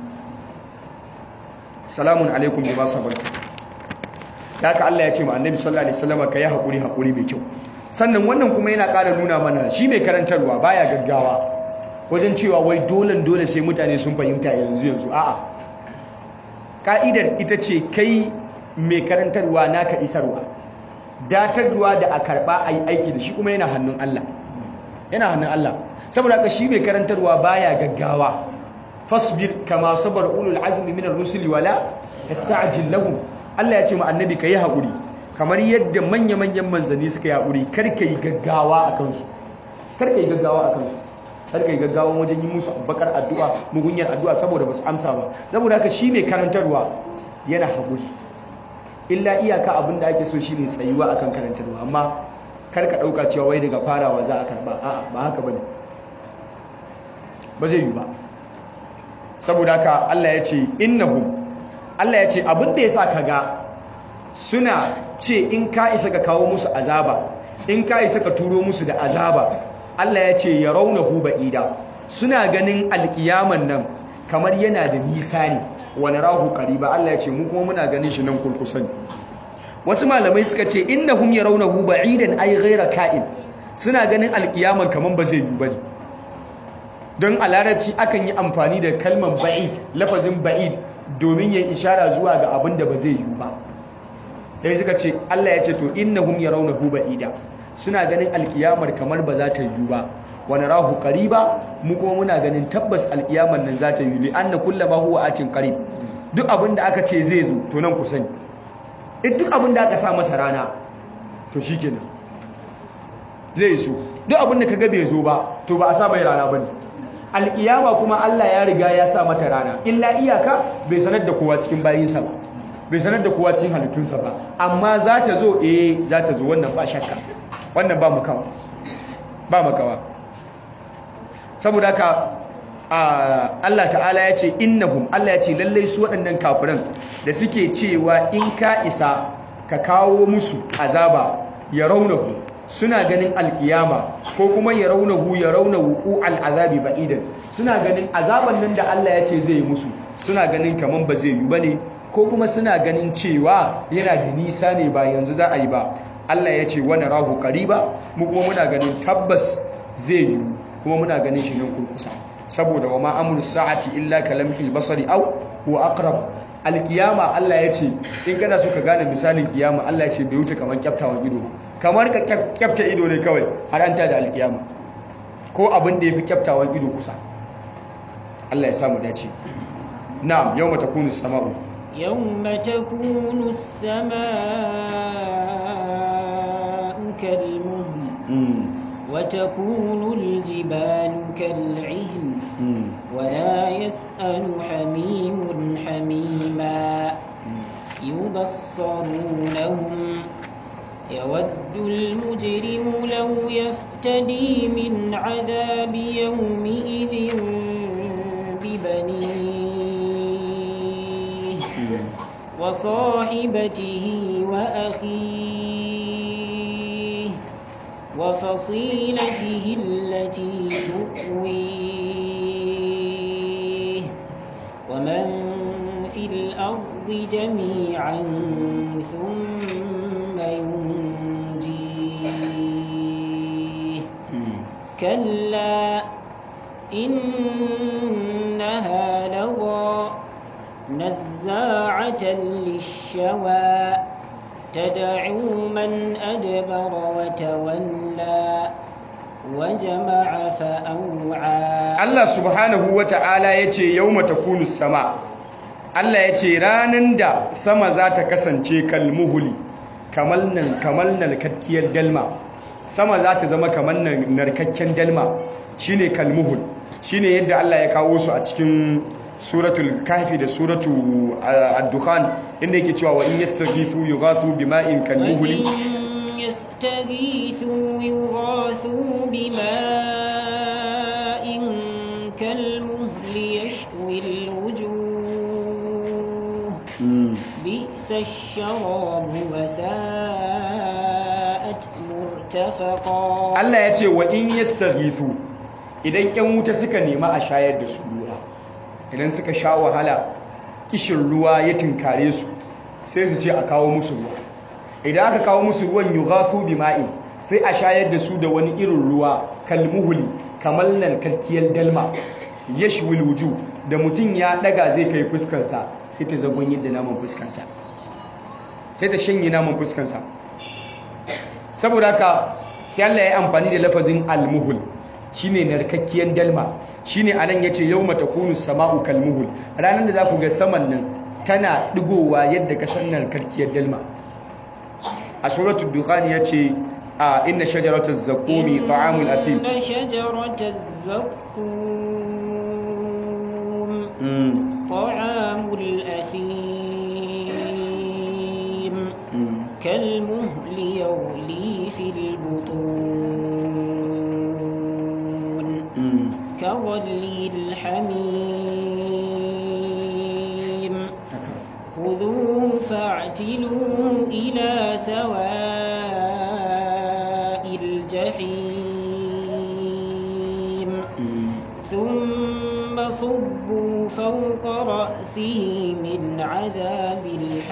salamun alaikum bima sabartu haka Allah ya ce ma annabi sallallahu alaihi wasallam ka yi haƙuri haƙuri mai kyau sannan wannan kuma yana ƙara nuna mana shi mai karantarwa baya gaggawa wajen cewa wai dole dole sai mutane sun fahimta yanzu yanzu a'a ka'idar ita ce kai mai karantarwa naka isarwa datarwa da a karba a yi aiki da shi kuma yana hannun Allah yana hannun Allah saboda haka shi mai karantarwa baya gaggawa fasbir kama sabar ulul azmi minar rusuli wala tasta'jil lahum Allah ya ce ma annabi kai hakuri kamar yadda manya-manyan manzanni suka yi hakuri kar ka yi gaggawa a kansu kar ka yi gaggawa a kansu kar ka yi gaggawa wajen yi musu bakar addu'a mugunyar addu'a saboda ba su amsa ba saboda haka shi mai karantarwa yana hakuri illa iyaka abin da ake so shine tsayuwa akan karantarwa amma kar ka dauka cewa wai daga farawa za a karba a'a ba haka bane ba zai yi ba saboda haka Allah ya ce innahum Allah ya ce abin da yasa kaga suna ce in ka isa ka kawo musu azaba in ka isa ka turo musu da azaba Allah ya ce yarawnahu ba'ida suna ganin alkiyaman nan kamar yana da nisa ne wani rahu qariba Allah ya ce mu kuma muna ganin shi nan kurkusa ne wasu malamai suka ce innahum yarawnahu ba'idan ay ghayra ka'in suna ganin alkiyaman kaman ba zai yi bane don a larabci akan yi amfani da kalmar ba'id lafazin ba'id domin yin ishara zuwa ga abin da ba zai yi ba sai suka ce Allah ya ce to innahum yarawnahu ba'ida suna ganin alkiyamar kamar ba za ta yi ba wani rahu qariba mu kuma muna ganin tabbas alkiyamar nan za ta yi li anna kullama huwa atin qarib duk abin da aka ce zai zo to nan ku sani duk abin da aka sa masa rana to shikenan zai zo duk abin da kaga bai zo ba to ba a sa mai rana bane alkiyama kuma Allah ya riga ya sa mata rana illa iyaka bai sanar da kowa cikin bayinsa ba bai sanar da kowa cikin halittunsa ba amma za ta zo eh za ta zo wannan ba shakka wannan ba makawa ba makawa saboda haka Allah ta'ala ya ce innahum Allah ya ce lallai su waɗannan kafiran da suke cewa in ka isa ka kawo musu azaba ya raunahu suna ganin alkiyama ko kuma ya raunahu ya rauna wuku al'azabi ba'idan suna ganin azaban nan da Allah ya ce zai yi musu suna ganin kaman ba zai yi bane ko kuma suna ganin cewa yana da nisa ne ba yanzu za a yi ba Allah ya ce wani rahu qariba mu kuma muna ganin tabbas zai yi kuma muna ganin shi nan kurkusa saboda wa ma amru sa'ati illa kalamhil basari aw huwa aqrab alkiyama Allah ya ce in kana so ka gane misalin kiyama Allah ya ce bai wuce kamar kyaftawan ido ba kamar ka kyafta ido ne kawai har an da alkiyama ko abin da yafi kyaftawan ido kusa Allah ya samu dace na'am yawma takunu sama'u yawma takunu as-samaa'u kalmuhl wa takunu al-jibalu kal'ihn ولا يسأل حميم حميما يبصرونهم يود المجرم لو يفتدي من عذاب يومئذ ببنيه وصاحبته وأخيه وفصيلته التي تؤويه ومن في الأرض جميعا ثم ينجيه كلا إنها لظى نزاعة للشوى تدعو من أدبر وتولى وجمع فأوعى Allah subhanahu wa ta'ala ya ce yau matakunu sama Allah ya ce ranar da sama za ta kasance kalmuhuli kamar narkakkiyar dalma sama za ta zama kamar narkakken dalma shine kalmuhul shine yadda Allah ya kawo su a cikin suratul kahfi da suratu ad-dukhan inda yake cewa wa in yastaghithu yughathu bima'in kalmuhuli يستغيثوا يغاثوا بماء كالمهل يشوي الوجوه بئس الشراب وساءت مرتفقا Allah ya ce wa in yastaghithu idan ƴan wuta suka nema a shayar da su ruwa idan suka sha wahala kishin ruwa ya tinkare su sai su ce a kawo musu ruwa idan aka kawo musu ruwan yughathu bima'in sai a shayar da su da wani irin ruwa kalmuhuli kamar narkarkiyar dalma yashwil wuju da mutum ya daga zai kai fuskarsa sai ta zagon yadda naman fuskarsa sai ta shanye naman fuskarsa saboda haka sai Allah ya amfani da lafazin almuhul shine narkakkiyar dalma shine anan yace yawma takunu sama'u kalmuhul ranar da za ku ga saman nan tana digowa yadda kasar narkakkiyar dalma a suratul dukhan yace a inna shajarataz zaqumi ta'amul athim إن شجرة الزقوم طعام الأثيم كالمهل يغلي في البطون كغلي الحميم خذوه فاعتلوه إلى سواء الجحيم ثم صبوا فوق رأسه من عذاب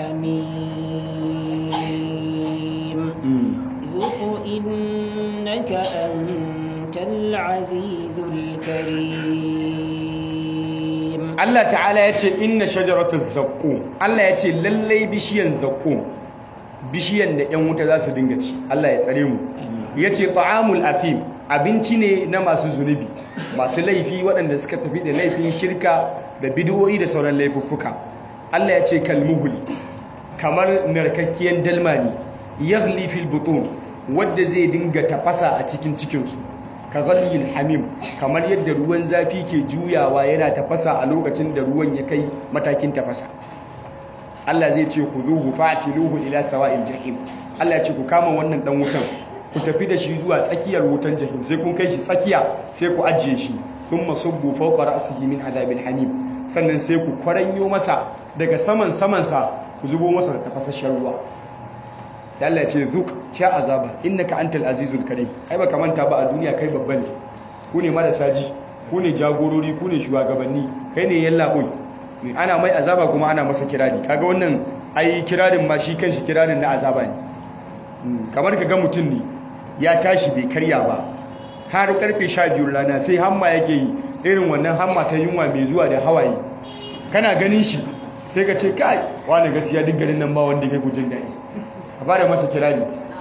الحميم ذق إنك أنت العزيز الكريم Allah ta'ala ya ce inna shajaratuz zaqqum Allah ya ce lallai bishiyan zaqqum bishiyan da 'yan wuta za su dinga ci Allah ya tsare mu ya ce ta'amul afim abinci ne na masu zunubi masu laifi waɗanda suka tafi da laifin shirka da bidiyoyi da sauran laifuffuka Allah ya ce kalmuhuli kamar narkakkiyar dalma ne yaghli fil butun wadda zai dinga tafasa a cikin cikinsu ka ghalil hamim kamar yadda ruwan zafi ke juyawa yana tafasa a lokacin da ruwan ya kai matakin tafasa Allah zai ce khuzuhu fa'tiluhu ila sawa'il jahim Allah ya ce ku kama wannan dan wutan ku tafi da shi zuwa tsakiyar wutan jahim sai kun kai shi tsakiya sai ku ajiye shi thumma subbu fawqa ra'sihi min adhabil hamim sannan sai ku kwaranyo masa daga saman samansa ku zubo masa da tafasasshen ruwa sai Allah ya ce zuk sha azaba innaka antal azizul karim ai baka manta ba a duniya kai babba ne ku ne marasa ji ku ne jagorori ku ne shugabanni kai ne yallaɓoi ana mai azaba kuma ana masa kirari kaga wannan ai kirarin ma shi kanshi kirarin na azaba ne kamar ka ga mutum ne ya tashi bai karya ba har karfe 12 rana sai hamma yake yi irin wannan hamma ta yunwa mai zuwa da hawaye kana ganin shi sai ka ce kai wani gaskiya duk garin nan ba wanda kai gujin daɗi a fara masa kirari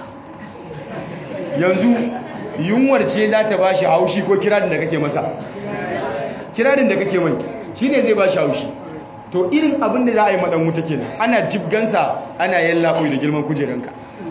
yanzu yunwar ce za ta ba shi haushi ko kirarin da kake masa kirarin da kake mai shi ne zai ba shi haushi to irin abin da za a yi maɗan wuta kenan ana jibgansa ana yallaɓoi da girman kujeranka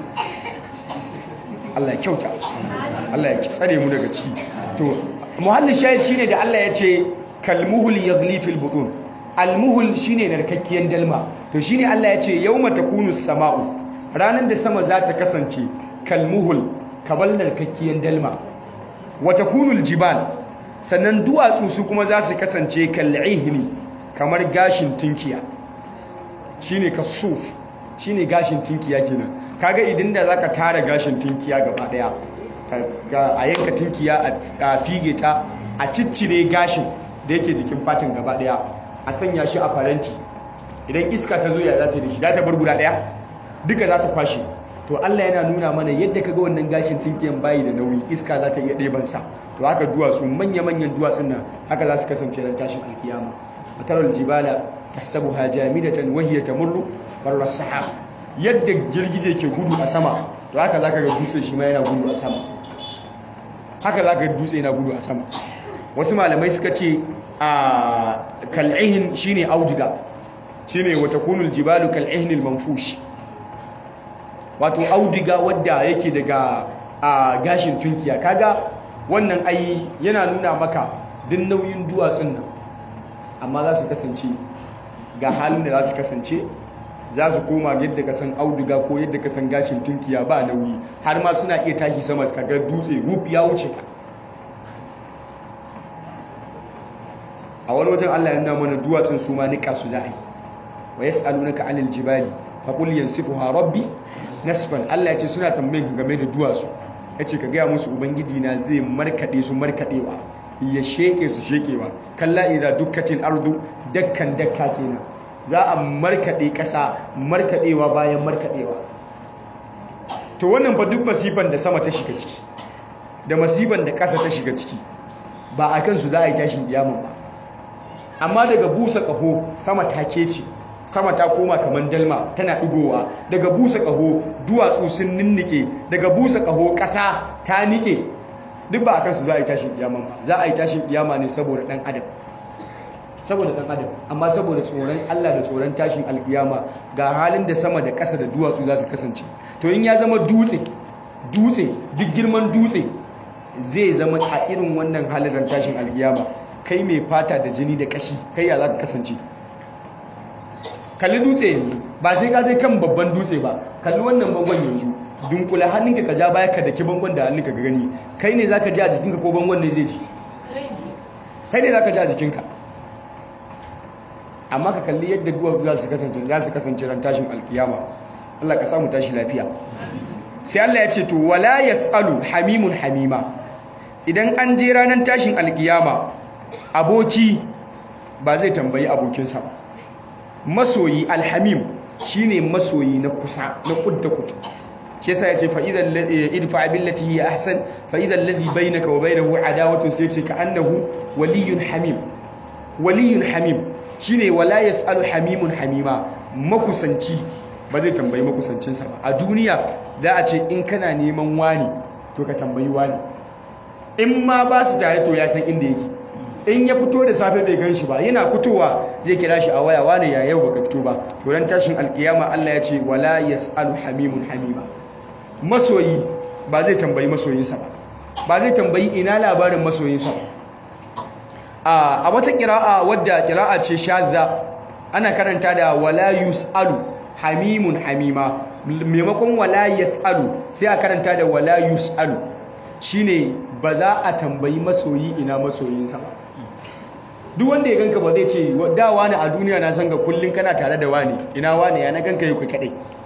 Allah ya kyauta Allah ya tsare mu daga ciki to muhallin shahid shine da Allah ya ce kalmuhul yaghli fil butun almuhul shine narkakkiyar dalma to shine Allah ya ce yawma takunu sama'u ranar da sama za ta kasance kalmuhul kabal narkakkiyar dalma wa takunu aljibal sannan duwatsu su kuma za su kasance kal'ihni kamar gashin tinkiya shine kasuf shine gashin tinkiya kenan kaga idan da zaka tara gashin tinkiya gaba daya a yanka tinkiya a fige ta a ciccire gashin da yake jikin fatin gaba daya a sanya shi a faranti idan iska ta zo ya za ta da shi za ta bar guda daya duka za ta kwashe to Allah yana nuna mana yadda kaga wannan gashin tinkiyan bayi da nauyi iska za ta iya ɗeban sa to haka duwatsu manya-manyan duwatsun nan haka za su kasance ran tashin alkiyama mataral jibala tahsabuha jamidatan wa hiya tamurru barra sahab yadda girgije ke gudu a sama to haka zaka ga dutse shi ma yana gudu a sama haka zaka ga dutse yana gudu a sama wasu malamai suka ce a kal'ihin shine auduga shine wa takunul jibalu kal'ihnil manfush wato auduga wadda yake daga a gashin tunkiya kaga wannan ai yana nuna maka din nauyin duwatsun nan amma za su kasance ga halin da za su kasance za su koma yadda ka san auduga ko yadda ka san gashin tunkiya ba nauyi har ma suna iya tashi sama ka ga dutse ruf ya wuce ka a wani wajen Allah ya nuna mana duwatsun su ma nika su za a yi wa yas'alunaka 'anil jibali faqul yansifuha rabbi nasfan Allah ya ce suna tambayin game da duwatsu yace ka gaya musu ubangiji na zai markade su markadewa ya sheke su shekewa kalla idza dukkatil ardu dakkan dakka kenan za a markade kasa markadewa bayan markadewa to wannan fa duk masifan da sama ta shiga ciki da masifan da kasa ta shiga ciki ba a kansu za a yi tashin kiyaman ba amma daga busa kaho sama ta kece sama ta koma kamar dalma tana ɗigowa daga busa ƙaho duwatsu sun ninnike daga busa ƙaho ƙasa ta nike duk ba a kansu za a yi tashin kiyama ba za a yi tashin kiyama ne saboda ɗan adam saboda ɗan adam amma saboda tsoron Allah da tsoron tashin alkiyama ga halin da sama da ƙasa da duwatsu za su kasance to in ya zama dutse dutse duk girman dutse zai zama a irin wannan halin tashin alkiyama kai mai fata da jini da ƙashi kai ya za ka kasance kalli dutse yanzu ba sai ka je kan babban dutse ba kalli wannan bangon yanzu dunkula hannunka ka ja baya ka daki bangon da hannunka ka gani kai ne zaka ji a jikinka ko bangon ne zai ji kai ne zaka ji a jikinka amma ka kalli yadda duwatsu za su kasance za su kasance ran tashin alkiyama Allah ka samu tashi lafiya sai Allah ya ce to wala yasalu hamimun hamima idan an je ranar tashin alkiyama aboki ba zai tambayi abokinsa ba masoyi alhamim shine masoyi na kusa na kudda kutu shi yasa yace fa idan idfa billati hiya ahsan fa idan alladhi bainaka wa bainahu adawatun sai yace ka annahu waliyyun hamim waliyyun hamim shine wala yasalu hamimun hamima makusanci ba zai tambayi makusancinsa ba a duniya za a ce in kana neman wani to ka tambayi wani in ma ba su tare to ya san inda yake in ya fito da safe bai gan shi ba yana fitowa zai kira shi a waya wane ya yau baka fito ba to ran tashin alkiyama Allah ya ce wala yasalu hamimun hamima masoyi ba zai tambayi masoyinsa ba ba zai tambayi ina labarin masoyinsa ba a wata kira'a wadda kira'a ce shadda ana karanta da wala yusalu hamimun hamima maimakon wala yasalu sai a karanta da wala yusalu shine ba za a tambayi masoyi ina masoyinsa ba duk wanda ya ganka ba zai ce da wani a duniya na san ga kullun kana tare da wani ina wani ya na ganka yau kai kadai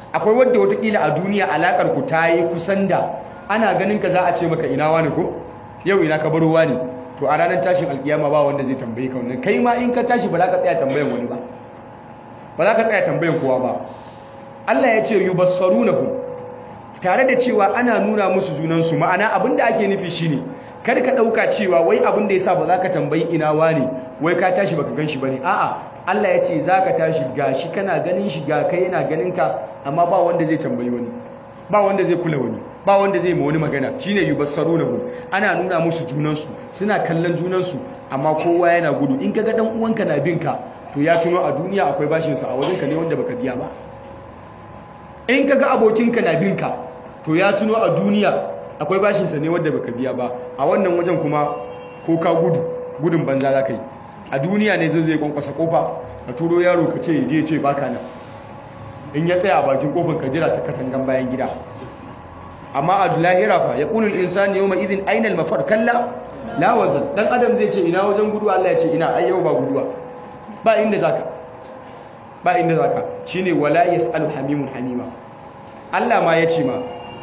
akwai wadda watakila a duniya alakar ku ta yi kusan da ana ganin ka za a ce maka ina wani ko yau ina ka baro wani to a ranar tashin alkiyama ba wanda zai tambaye ka wannan kai ma in ka tashi ba za ka tsaya tambayan wani ba ba za ka tsaya tambayan kowa ba Allah ya ce yubassarunahum tare da cewa ana nuna musu junansu ma'ana abinda ake nufi shine kar ka dauka cewa wai abinda yasa ba za ka tambayi ina wane wai ka tashi baka ganshi bane a'a Allah ya ce za ka tashi gashi kana ganin shi ga kai yana ganin ka amma ba wanda zai tambayi wani ba wanda zai kula wani ba wanda zai ma wani magana shine yubassarunahum ana nuna musu junansu suna kallon junansu amma kowa yana gudu in kaga dan uwanka na bin ka to ya tuno a duniya akwai bashin sa a wajenka ne wanda baka biya ba in kaga abokinka na bin ka to ya tuno a duniya akwai bashin sa ne wanda baka biya ba a wannan wajen kuma ko ka gudu gudun banza za ka yi a duniya ne zai zai kwankwasa kofa ka turo yaro ka ce je ce baka nan in ya tsaya a bakin kofar ka jira ta katangan bayan gida amma a lahira fa ya kunul insani yawma idhin ainal mafar kalla la wazan dan adam zai ce ina wajen gudu Allah ya ce ina ai yau ba guduwa ba inda zaka ba inda zaka shine wala yasalu hamimun hamima Allah ma ya ce ma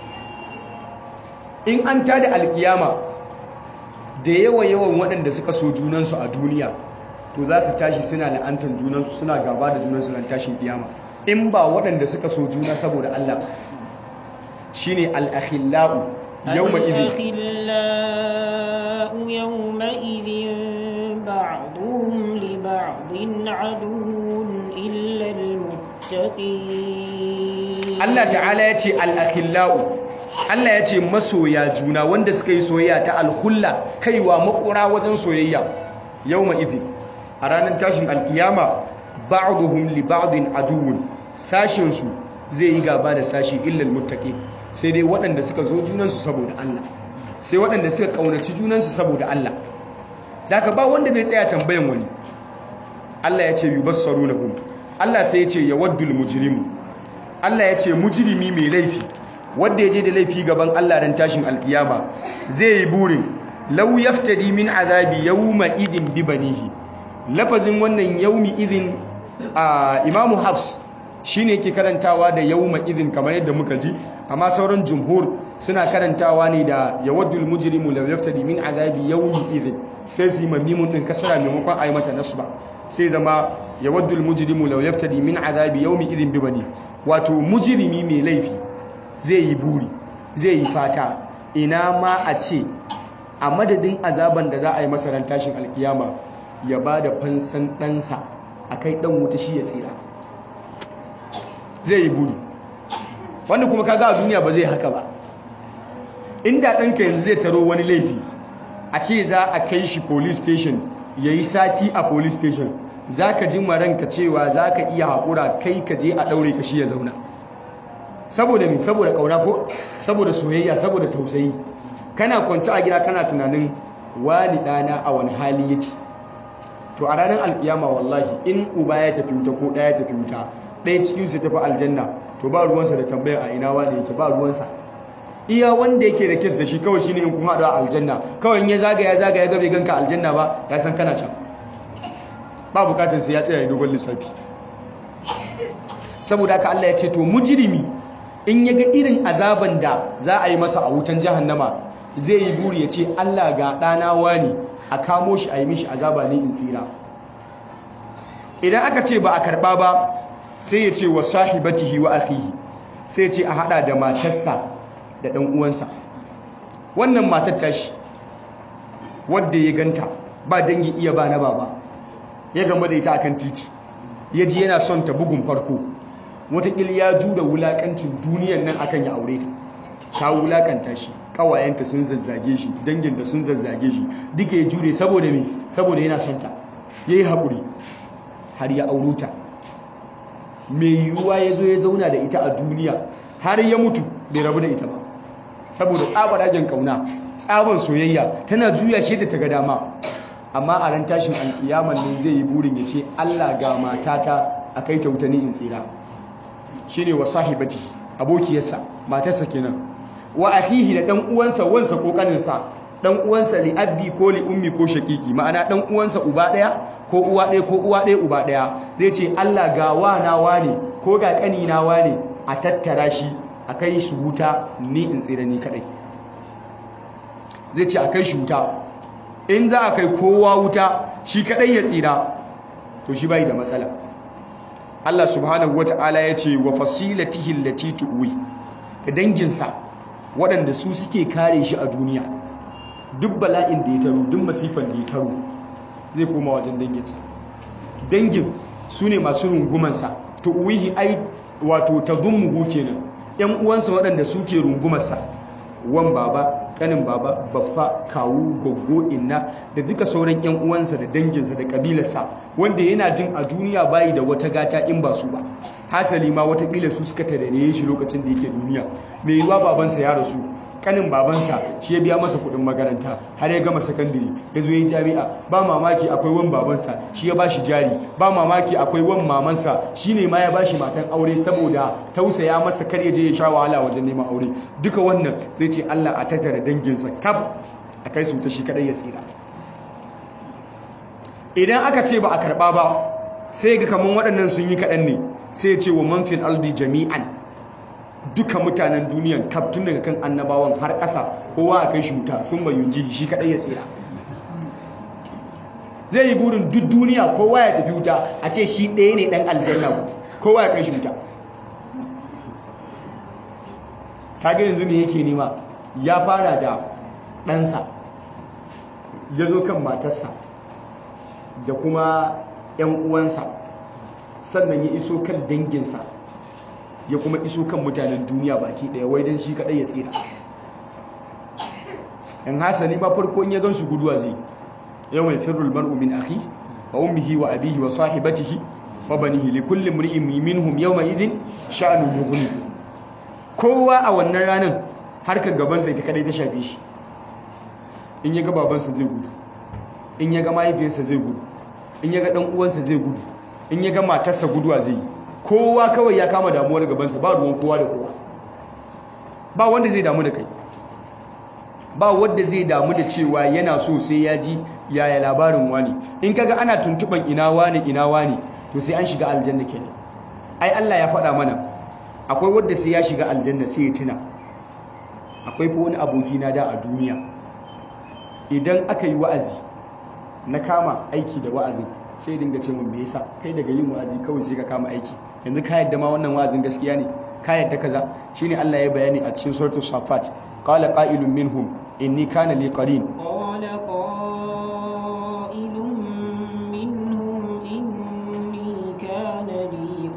in an tada alkiyama da yawa yawan waɗanda suka so junansu a duniya to za su tashi suna la'antar junansu suna gaba da junansu ran tashin kiyama in ba waɗanda suka so juna saboda Allah shine al-akhillau yawma idhin الأخلاء يومئذ بعضهم لبعض عدو إلا المتقين Allah ta'ala ya ce al-akhillau Allah ya ce masoya juna wanda suka yi soyayya ta alhulla kaiwa makura wajen soyayya yawma idhin a ranar tashin alkiyama ba'duhum li ba'din aduwwun sashin su zai yi gaba da sashi illal muttaqin sai dai waɗanda suka zo junansu saboda Allah sai waɗanda suka kaunaci junansu saboda Allah daga ba wanda zai tsaya tambayan wani Allah ya ce yubassarunahum Allah sai ya ce yawaddul mujrimu Allah ya ce mujrimi mai laifi wanda ya je da laifi gaban Allah dan tashin alkiyama zai yi burin law yaftadi min azabi yawma idin bi banihi lafazin wannan yaumi idin a imamu hafs shine yake karantawa da yawma idin kamar yadda muka ji amma sauran jumhur suna karantawa ne da yawaddul mujrimu law yaftadi min azabi yawmi idin sai su yi mamimun din kasara maimakon ayi mata nasba sai zama yawaddul mujrimu law yaftadi min azabi yawmi idin bi bani wato mujrimi mai laifi zai yi buri zai yi fata ina ma a ce a madadin azaban da za a yi masa ran tashin alkiyama ya ba da fansan ɗansa a kai ɗan wuta shi ya tsira zai yi buri wanda kuma kaga a duniya ba zai haka ba inda ɗanka yanzu zai taro wani laifi a ce za a kai shi police station ya yi sati a police station za ka ji maranka cewa za ka iya haƙura kai ka je a ɗaure ka shi ya zauna saboda mi saboda ƙauna ko saboda soyayya saboda tausayi kana kwanci a gida kana tunanin wani ɗana a wani hali yake to a ranar alkiyama wallahi in uba ya tafi wuta ko ɗaya ya tafi wuta ɗaya cikin su tafi aljanna to ba ruwansa da tambayar a ina wani yake ba ruwansa iya wanda yake da kes da shi kawai shine in kun haɗu a aljanna kawai in ya zagaya zagaya gabe ganka aljanna ba ya san kana can ba bukatar sai ya tsaya ya dogon lissafi saboda haka Allah ya ce to mujrimi in ya ga irin azaban da za a yi masa a wutan jahannama zai yi buri ya ce Allah ga ɗana wani a kamo shi a yi mishi azaba ne in tsira idan aka ce ba a karɓa ba sai ya ce wa sahibatihi wa akhihi sai ya ce a hada da matarsa da ɗan uwansa wannan matar tashi wadda ya ganta ba dangi iya ba na baba ya gama da ita akan titi ya ji yana son ta bugun farko watakila ya jura wulakancin duniyan nan akan ya aure ta ta wulakanta shi kawayenta sun zazzage shi dangin da sun zazzage shi duka ya jure saboda me saboda yana son ta yayi haƙuri har ya auro ta mai yiwuwa ya zo ya zauna da ita a duniya har ya mutu bai rabu da ita ba saboda tsabar ajin kauna tsabar soyayya tana juya shi da ta ga dama amma a ran tashin alkiyaman nan zai yi burin ya ce Allah ga matata a kai ta wuta ni in tsira shine wa sahibati abokiyarsa matarsa kenan wa akhihi da dan uwansa wansa ko kaninsa dan uwansa li abbi ko li ummi ko shakiki ma'ana dan uwansa uba daya ko uwa daya ko uwa daya uba daya zai ce Allah ga wana wane ko ga kani na wane a tattara shi a kai shi wuta ni in tsira ni kadai zai ce a kai shi wuta in za a kai kowa wuta shi kadai ya tsira to shi bai da matsala Allah subhanahu wata'ala ya ce wa fasilatihi allati tuwi da danginsa waɗanda su suke kare shi a duniya duk bala'in da ya taro duk masifan da ya taro zai koma wajen danginsa dangin su ne masu rungumansa tuwihi ai wato tadummuhu kenan yan uwansa waɗanda suke rungumarsa wan baba kanin baba baffa kawu goggo inna da duka sauran yan uwansa da danginsa da kabilarsa wanda yana jin a duniya bayi da wata gata in ba su ba hasali ma watakila su suka tarare shi lokacin da yake duniya mai yiwa babansa ya rasu kanin babansa shi ya biya masa kudin makaranta har ya gama sakandare ya zo ya jami'a ba mamaki akwai wan babansa shi ya ba shi jari ba mamaki akwai wan mamansa shi ne ma ya ba shi matan aure saboda tausaya masa kar ya je ya sha wahala wajen neman aure duka wannan zai ce Allah a tattara danginsa kaf a kai su ta shi kadai ya tsira idan aka ce ba a karba ba sai ga kaman waɗannan sun yi kaɗan ne sai ya ce wa man fil aldi jami'an duka mutanen duniyan kaf tun daga kan annabawan har ƙasa kowa a kai shi wuta sun bayun jihi shi kaɗai ya tsira zai yi burin duk duniya kowa ya tafi wuta a ce shi ɗaya ne ɗan aljanna kowa ya kai shi wuta kaga yanzu me yake nema ya fara da ɗansa ya zo kan matarsa da kuma 'yan uwansa sannan ya iso kan danginsa ya kuma iso kan mutanen duniya baki daya wai dan shi kadai ya tsira in hasani ma farko in ya gansu guduwa zai yau mai firul mar'u min akhi wa ummihi wa abihi wa sahibatihi wa banihi li kulli imri'in minhum yawma idhin sha'nu yughni kowa a wannan ranar harkar gaban sa ita kadai ta shafe shi in ya ga babansa zai gudu in ya ga mahaifiyarsa zai gudu in ya ga dan uwansa zai gudu in ya ga matarsa guduwa zai yi kowa kawai ya kama damuwar gabansa ba ruwan kowa da kowa ba wanda zai damu da kai ba wanda zai damu da cewa yana so sai ya ji yaya labarin wani in kaga ana tuntuban ina wani ina wani to sai an shiga aljanna kenan ai Allah ya faɗa mana akwai wanda sai ya shiga aljanna sai ya tuna akwai fa wani aboki na da a duniya idan aka yi wa'azi na kama aiki da wa'azin sai dinga ce mun me yasa kai daga yin wa'azi kawai sai ka kama aiki yanzu ka yadda ma wannan wa'azin gaskiya ne ka yadda kaza shine Allah ya bayani a cikin suratul safat qala qa'ilun minhum inni kana li qarin qala qa'ilun minhum inni kana li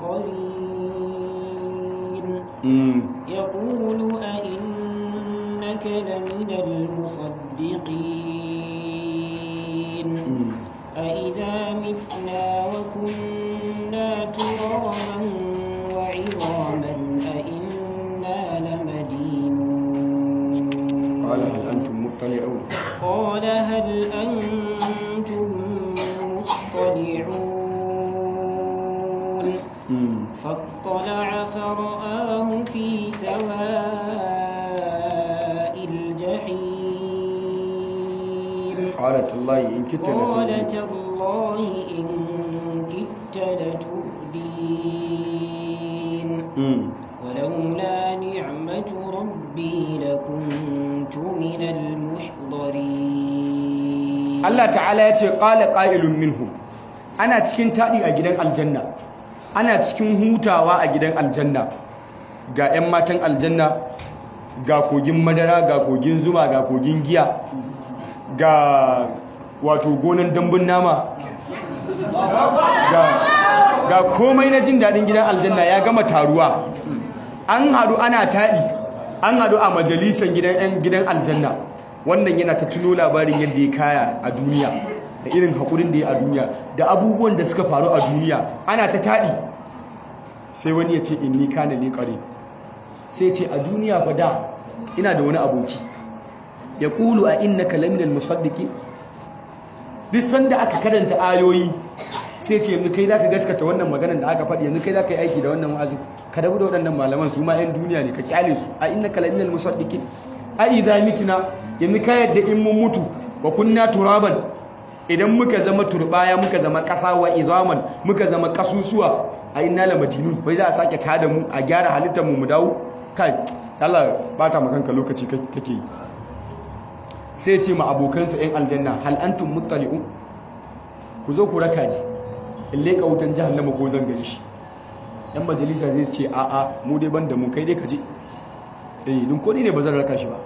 qarin yaqulu a innaka laminal musaddiqin أإذا متنا وكنا ترابا وعظاما أإنا لمدينون قال هل أنتم مطلعون قال هل أنتم مطلعون فاطلع فرآه في سواء الجحيم قالت الله إن كدت قال لتردين تالله إن كدت لتردين Mm. ولولا نعمة ربي لكنت من المحضرين Allah ta'ala ya ce qala qa'ilun minhum ana cikin taɗi a gidan aljanna ana cikin hutawa a gidan aljanna ga 'yan matan aljanna ga kogin madara ga kogin zuma ga kogin giya ga wato gonan dambun nama ga, ga komai na jin daɗin gidan aljanna ya gama taruwa an haɗu ana taɗi an haɗu a majalisar gidan 'yan gidan aljanna wannan yana ta tuno labarin yadda ya kaya a duniya da irin haƙurin da ya a duniya da abubuwan da suka faru a duniya ana ta taɗi sai wani ya ce inni kana ne ƙare sai ce a duniya fa da ina da wani aboki ya kulu a inna kalaminal musaddiki duk sanda aka karanta ayoyi sai ce yanzu kai za ka gaskata wannan maganar da aka faɗi yanzu kai za ka yi aiki da wannan wa'azin ka dabu da waɗannan malaman su ma 'yan duniya ne ka kyale su a inna kalaminal musaddiki a idha mitna yanzu ka yadda in mun mutu wa kunna turaban idan muka zama turbaya muka zama ƙasa wa izaman muka zama ƙasusuwa a inna la madinun wai za a sake tada mu a gyara halittar mu mu dawo kai Allah bata makanka lokaci kake yi sai ce ma abokansa yan aljanna hal antum muttali'un ku zo ku raka ni in leka wutan jahannama ko zan gani shi yan majalisa zai ce a a mu dai ban da mu kai dai ka je eh dun ko ne ba zan raka shi ba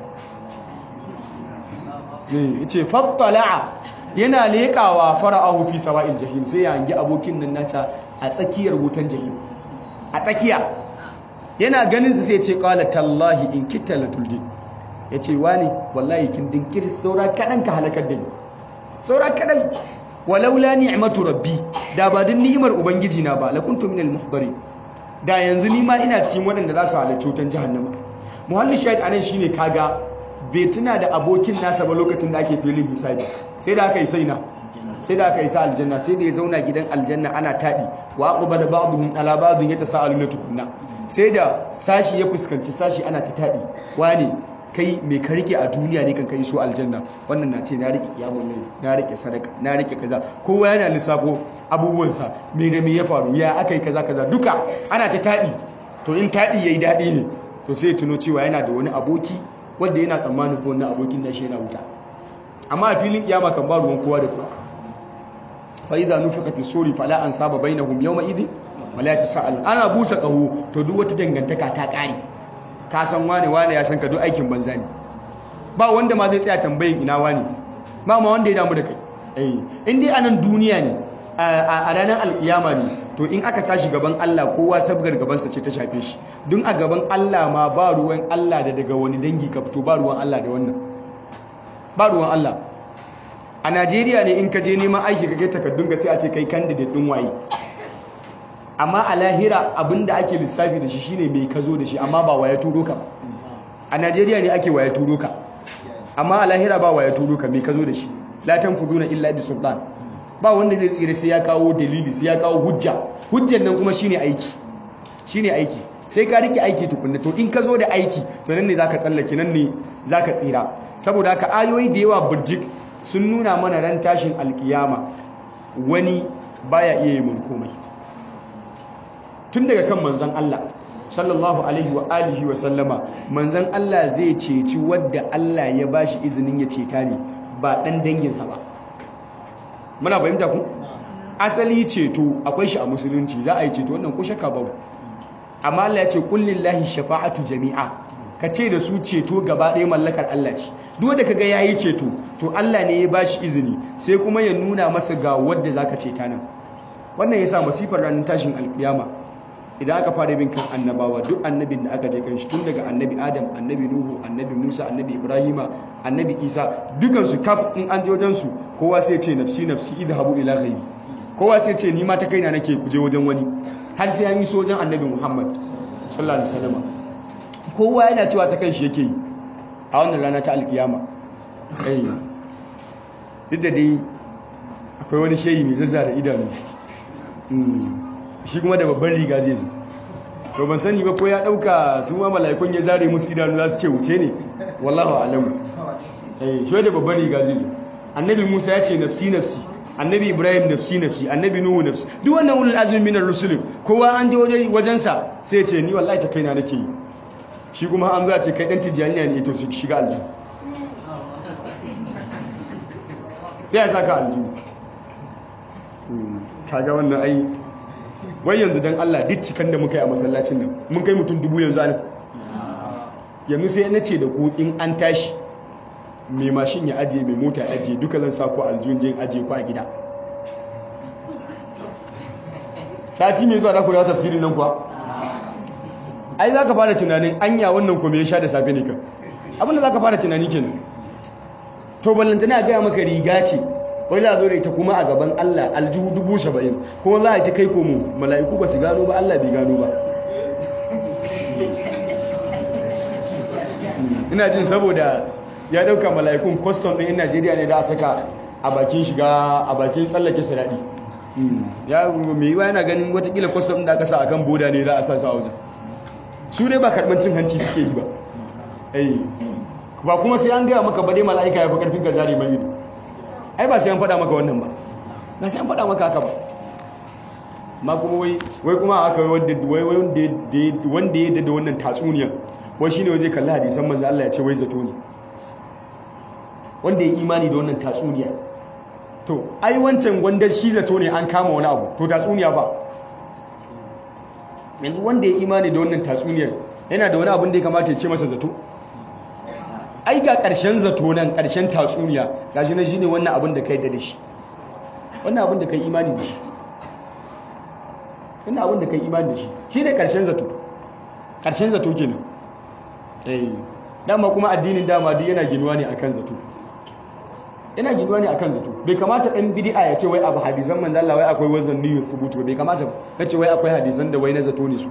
eh yace fattala'a yana lekawa fara'ahu fi sawa'il jahim sai ya hangi abokin nan nasa a tsakiyar wutan jahim a tsakiya yana ganin su sai ce qala tallahi in kitta latuldi yace wani wallahi kin dinkir saura kadan ka halakar da ni saura kadan walaula ni'matu rabbi da ba din ni'imar ubangiji na ba lakuntu minal muhdari da yanzu ni ma ina cikin waɗanda za su halarci wutan jahannama muhalli shahid anan shine kaga bai tuna da abokin nasa ba lokacin da ake filin hisabi sai da aka yi saina sai da aka yi sa aljanna sai da ya zauna gidan aljanna ana taɗi wa aqbala ba'dhum ala ba'dhin yatasaaluna tukunna sai da sashi ya fuskanci sashi ana ta taɗi wane kai mai ka rike a duniya ne kan kai so aljanna wannan na ce na rike kiyamun lai na rike sadaka na rike kaza kowa yana lissafo abubuwansa me da me ya faru ya aka yi kaza kaza duka ana ta taɗi to in taɗi yayi daɗi ne to sai ya tuno cewa yana da wani aboki wanda yana tsammanin ko wannan abokin nashi yana wuta amma a filin kiyama kan ba ruwan kowa da kowa fa idza nufika fi suri fala ansaba bainahum yawma idhin wala yatasal ana busa qahu to duk wata dangantaka ta kare ka san wane wane ya san ka duk aikin banza ne ba wanda ma zai tsaya tambayin ina wane ba ma wanda ya damu da kai eh in dai anan duniya ne a ranar alkiyama ne to in aka tashi gaban Allah kowa sabgar gabansa ce ta shafe shi don a gaban Allah ma ba ruwan Allah da daga wani dangi ka fito ba ruwan Allah da wannan ba ruwan Allah a Najeriya ne in ka je neman aiki ka kai takardun ga sai a ce kai candidate din waye amma a lahira abinda ake lissafi da shi shine mai ka zo da shi amma ba waya turo ka a Najeriya ne ake waya turo ka amma a lahira ba waya turo ka mai ka zo da shi la tanfuduna illa bi sultan ba wanda zai tsire sai ya kawo dalili sai ya kawo hujja hujjan nan kuma shine aiki shine aiki sai ka rike aiki tukunna to in ka zo da aiki to nan ne zaka tsallake nan ne zaka tsira saboda haka ayoyi da yawa burjik sun nuna mana ran tashin alkiyama wani baya iya yi komai tun daga kan manzon Allah sallallahu alaihi wa alihi wa sallama manzon Allah zai ceci wadda Allah ya bashi izinin ya ceta ne ba dan danginsa ba muna fahimta ku asali ceto akwai shi a musulunci za a yi ceto wannan ko shakka babu amma Allah ya ce kullillahi shafa'atu jami'a ka ce da su ceto gaba ɗaya mallakar Allah ce duk wanda kaga yayi ceto to Allah ne ya bashi izini sai kuma ya nuna masa ga wanda zaka ceta nan wannan yasa masifar ranar tashin alkiyama idan aka fara bin kan annabawa duk annabin da aka je kan shi tun daga annabi adam annabi nuhu annabi musa annabi ibrahima annabi isa dukansu kaf in an je wajen su kowa sai ce nafsi nafsi idhabu ila ghairi kowa sai ce ni ma ta kaina nake kuje wajen wani har sai an yi so wajen annabi muhammad sallallahu alaihi wasallam kowa yana cewa ta kanshi yake yi a wannan rana ta alkiyama eh duk da dai akwai wani shehi mai zazzara idanu shi kuma da babban riga zai zo to ban sani ba ko ya dauka su ma mala'ikun ya zare musu idanu za su ce wuce ne wallahu alamu eh shi da babban riga zai zo annabi Musa ya ce nafsi nafsi annabi Ibrahim nafsi nafsi annabi Nuhu nafsi duk wannan ulul azmi minar rusul kowa an je waje wajen sa sai ya ce ni wallahi ta kaina nake yi shi kuma an za ce kai dan tijaniya ne to su shiga alju sai ya saka alju kaga wannan ai wai yanzu don Allah duk cikan da muka yi a masallacin nan mun kai mutum dubu yanzu anan yanzu sai na ce da ku in an tashi mai mashin ya ajiye mai mota ya ajiye duka zan sa ku aljihun jin ajiye ku a gida sati mai zuwa da ku da tafsirin nan kuwa ai za ka fara tunanin anya wannan kuma ya sha da safe ne kan abinda za ka fara tunani kenan to ballantana gaya maka riga ce wai za a zo da ita kuma a gaban Allah aljihu dubu saba'in kuma za a yi ta kai komo mala'iku ba su gano ba Allah bai gano ba ina jin saboda ya dauka mala'ikun kwaston ɗin najeriya ne da a saka a bakin shiga a bakin tsallake siraɗi ya mai yiwa yana ganin watakila kwaston da aka sa a kan boda ne za a sa su a wajen su ne ba karɓar cin hanci suke yi ba ba kuma sai an gaya maka ba dai mala'ika ya fi ƙarfin ka zari mai ido ai ba sai an faɗa maka wannan ba ba sai an faɗa maka haka ba ma kuma wai wai kuma haka wanda wai wanda ya da wannan tatsuniyar wai shine wai zai kalli hadisan manzo Allah ya ce wai zato ne wanda ya imani da wannan tatsuniya to ai wancan wanda shi zato ne an kama wani abu to tatsuniya ba yanzu wanda ya imani da wannan tatsuniyar yana da wani abin da ya kamata ya ce masa zato ai ga ƙarshen zato nan ƙarshen tatsuniya gashi na shine wannan abin da kai da shi wannan abin da kai imani da shi wannan abin da kai imani da shi shine ƙarshen zato ƙarshen zato kenan eh dama kuma addinin dama duk yana ginuwa ne akan zato yana ginuwa ne akan zato bai kamata ɗan bid'a ya ce wai abu hadisan manzo Allah wai akwai wazan niyu thubutu bai kamata ba kace wai akwai hadisan da wai na zato ne su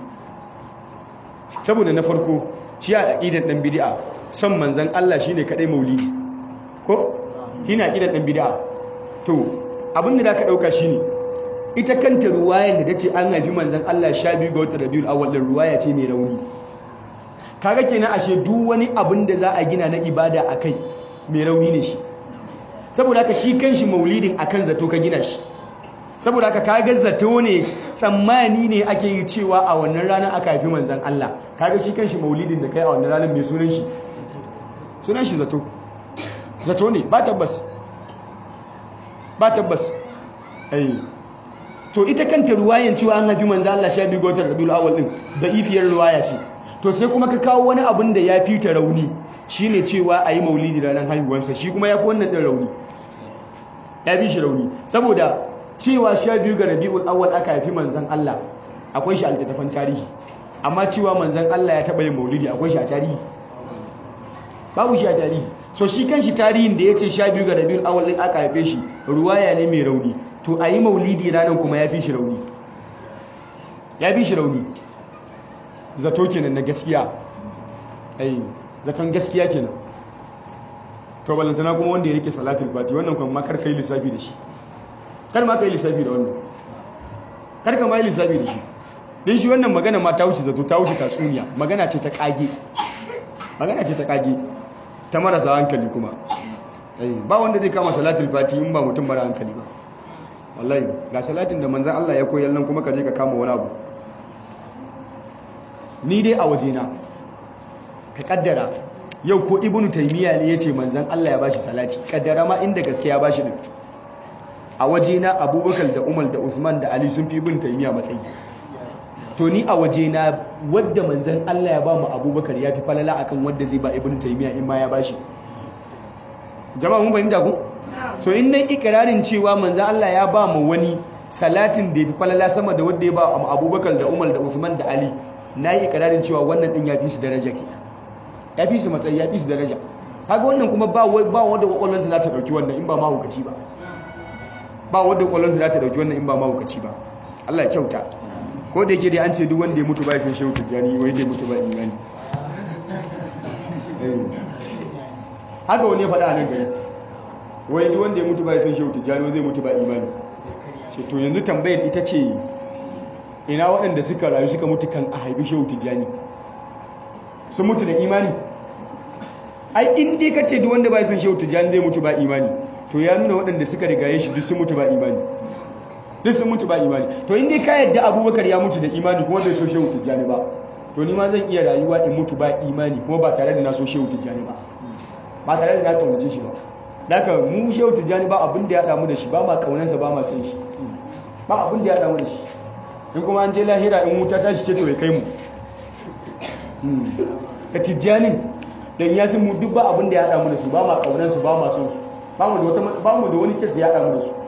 saboda na farko shi a aqidar ɗan bid'a son manzon Allah shine kadai maulidi ko shine aqidar ɗan bid'a to abin da zaka dauka shine ita kanta ruwayar da tace an haifi manzon Allah 12 ga watan Rabiul Awwal ruwaya ce mai rauni kaga kenan ashe duk wani abin da za a gina na ibada akai mai rauni ne shi saboda haka shi kanshi maulidin akan zato ka gina shi saboda haka kaga zato ne tsammani ne ake yi cewa a wannan ranar aka haifi manzan Allah kaga shi kanshi maulidin da kai a wannan ranar mai sunan shi sunan shi zato zato ne ba tabbas ba tabbas ai to ita kanta ruwayan cewa an haifi manzan Allah sha biyu ga watan Rabiul Awwal din da ifiyar ruwaya ce to sai kuma ka kawo wani abin da ya fita rauni shine cewa a yi maulidi ranar haihuwarsa shi kuma ya fi wannan ɗin rauni ya fi shi rauni saboda cewa sha biyu ga rabi'ul awwal aka haifi manzan Allah akwai shi a littattafan tarihi amma cewa manzan Allah ya taɓa yin maulidi akwai shi a tarihi babu shi a tarihi so shi kan shi tarihin da ya ce sha biyu ga rabi'ul awwal ɗin aka haife shi ruwaya ne mai rauni to a yi maulidi ranar kuma ya fi shi rauni ya fi shi rauni zato kenan na gaskiya ai zaton gaskiya kenan to balantana kuma wanda ya rike salatul fati wannan kuma makar kai lissafi da shi kar ma kai lissafi da wannan kar ka ma yi lissafi da shi din shi wannan magana ma ta wuce zato ta wuce tatsuniya magana ce ta kage magana ce ta kage ta marasa hankali kuma ai ba wanda zai kama salatul fati in ba mutum mara hankali ba wallahi ga salatin da manzon Allah ya koyar nan kuma ka je ka kama wani abu ni dai a wajena ka kaddara yau ko ibnu taymiya ne yace manzon Allah ya bashi salati kaddara ma inda gaske ya bashi din a wajena abubakar da umar da usman da ali sun fi ibnu taymiya matsayi to ni a wajena wadda manzon Allah ya ba mu abubakar ya fi falala akan wadda zai ba ibnu taymiya in ma ya bashi jama'a mun fahimta ku so in nan ikirarin cewa manzon Allah ya ba mu wani salatin da ya fi falala sama da wadda ya ba abubakar da umar da usman da ali na yi ikirarin cewa wannan din ya fi su daraja ke ya fi su matsayi ya fi su daraja kaga wannan kuma ba ba wanda kwakwalwarsa za ta dauki wannan in ba mahaukaci ba ba wanda kwakwalwarsa za ta dauki wannan in ba mahaukaci ba Allah ya kyauta ko da yake dai an ce duk wanda ya mutu ba ya san shehu tijjani wai dai mutu ba imani haka wani ya faɗa a nan gari wai duk wanda ya mutu ba ya san shehu tijjani wai zai mutu ba imani ce to yanzu tambayar ita ce ina waɗanda suka rayu suka mutu kan a haifi shehu tijjani sun mutu da imani ai in dai ka ce duk wanda ba san shehu tijjani zai mutu ba imani to ya nuna waɗanda suka rigaye shi duk sun mutu ba imani duk sun mutu ba imani to in dai ka yadda abubakar ya mutu da imani kuma bai so shehu tijjani ba to ni ma zan iya rayuwa in mutu ba imani kuma ba tare da na so shehu tijjani ba ba tare da na kaunace shi ba daga mu shehu tijjani ba abin da ya damu da shi ba ma kaunansa ba ma san shi ba abin da ya damu da shi in kuma an je lahira in wuta ta shi ce to ya kai mu ka tijjanin dan ya mu duk ba abin da ya damu da su ba ma kaunansu ba ma son su ba mu da wata ba mu da wani kes da ya damu da su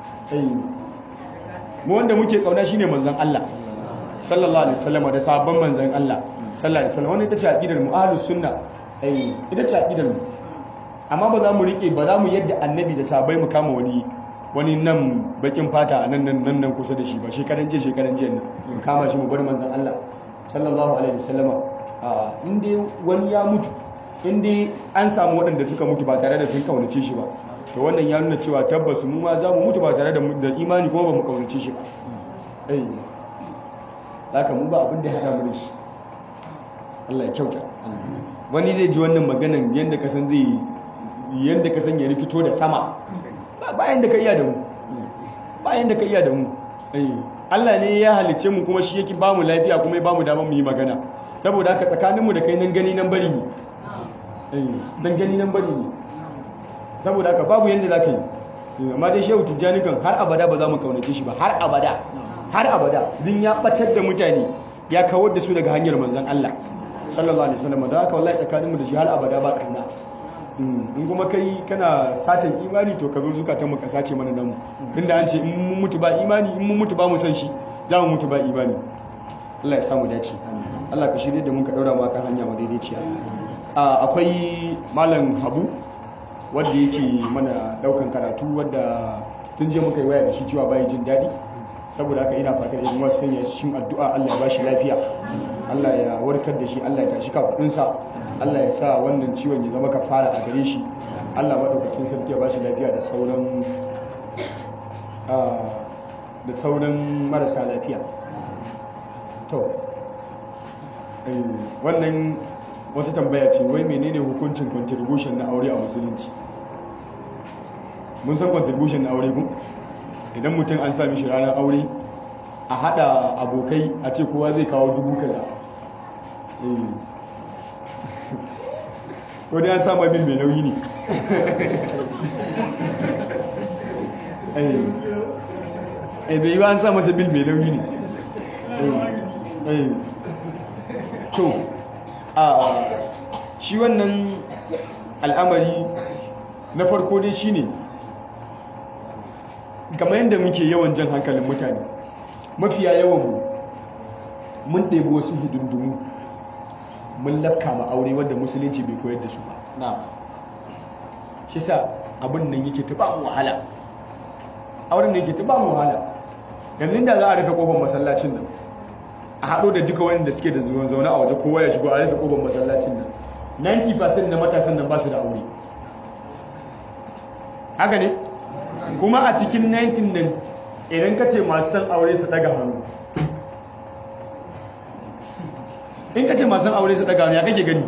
mu wanda muke kauna shine manzon Allah sallallahu alaihi wasallam da sabon manzon Allah sallallahu alaihi wasallam wannan ita ce aqidar mu ahlus sunna eh ita ce aqidar mu amma ba za mu rike ba za mu yadda annabi da sabai mu kama wani wani nan bakin fata nan nan nan nan kusa da shi ba shekaran jiya shekaran jiya nan mu kama shi mu bar manzon Allah sallallahu alaihi wasallama a inda wani ya mutu inda an samu waɗanda suka mutu ba tare da sun kaunace shi ba to wannan ya nuna cewa tabbas mu ma za mu mutu ba tare da imani kuma ba mu kaunace shi ba ai haka mu ba abin da ya hada mu da shi Allah ya kyauta wani zai ji wannan maganan yadda ka san zai yadda ka san ya rikito da sama bayan da ka iya da mu bayan da ka iya da mu Allah ne ya halicce mu kuma shi yake ba mu lafiya kuma ya ba mu damar mu yi magana saboda haka tsakaninmu da kai nan gani nan bari ne nan gani nan bari ne saboda haka babu yadda za ka yi amma dai shehu tijjani kan har abada ba za mu kaunace shi ba har abada har abada din ya batar da mutane ya kawar da su daga hanyar manzon Allah sallallahu alaihi wasallam da haka wallahi tsakaninmu da shi har abada ba kauna in kuma kai kana satan imani to ka zo zukatan mu ka sace mana namu inda an ce in mun mutu ba imani in mun mutu ba mu san shi za mu mutu ba imani Allah ya samu dace Allah ka shirye da mun ka daura mu kan hanya madaidaiciya akwai malam Habu wanda yake mana daukan karatu wanda tun je muka yi waya da shi cewa bai jin daɗi saboda haka ina fatar idan wasu sanya cikin addu'a Allah ya bashi lafiya Allah ya warkar da shi Allah ya tashi kafudinsa Allah ya sa wannan ciwon ya zama kafara a gare shi Allah madaukakin sarki ya bashi lafiya da sauran da sauran marasa lafiya to wannan wata tambaya ce wai menene hukuncin contribution na aure a musulunci mun san contribution na aure kun idan mutum an sami shi ranar aure a hada abokai a ce kowa zai kawo dubu kaza ko dai an sama bil mai nauyi ne eh bai yi ba an sa masa bil mai nauyi ne to a shi wannan al'amari na farko dai shine kamar yadda muke yawan jan hankalin mutane mafiya yawan mu mun ɗebi wasu hidindimu mun lafka ma aure wanda musulunci bai koyar da su ba shi sa abin nan yake ta ba mu wahala auren nan yake ta ba mu wahala yanzu da za a rufe kofar masallacin nan a haɗo da duka wanda suke da zaune a waje kowa ya shigo a rufe kofar masallacin nan 90% na matasan nan ba su da aure haka ne kuma a cikin 19 nan idan ka ce masu san aure su daga hannu in ka ce masu san aure su daga hannu ya kake gani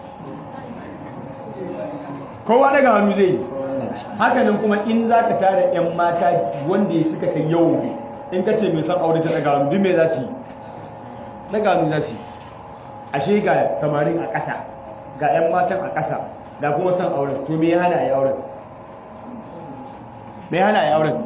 kowa daga hannu zai yi hakanan kuma in za ka tara 'yan mata wanda ya suka kai yawon in ka ce mai san aure ta daga hannu duk mai za su yi daga hannu za su yi ashe ga samarin a ƙasa ga 'yan matan a ƙasa ga kuma san auren to me ya hana a yi auren mai hana ya auren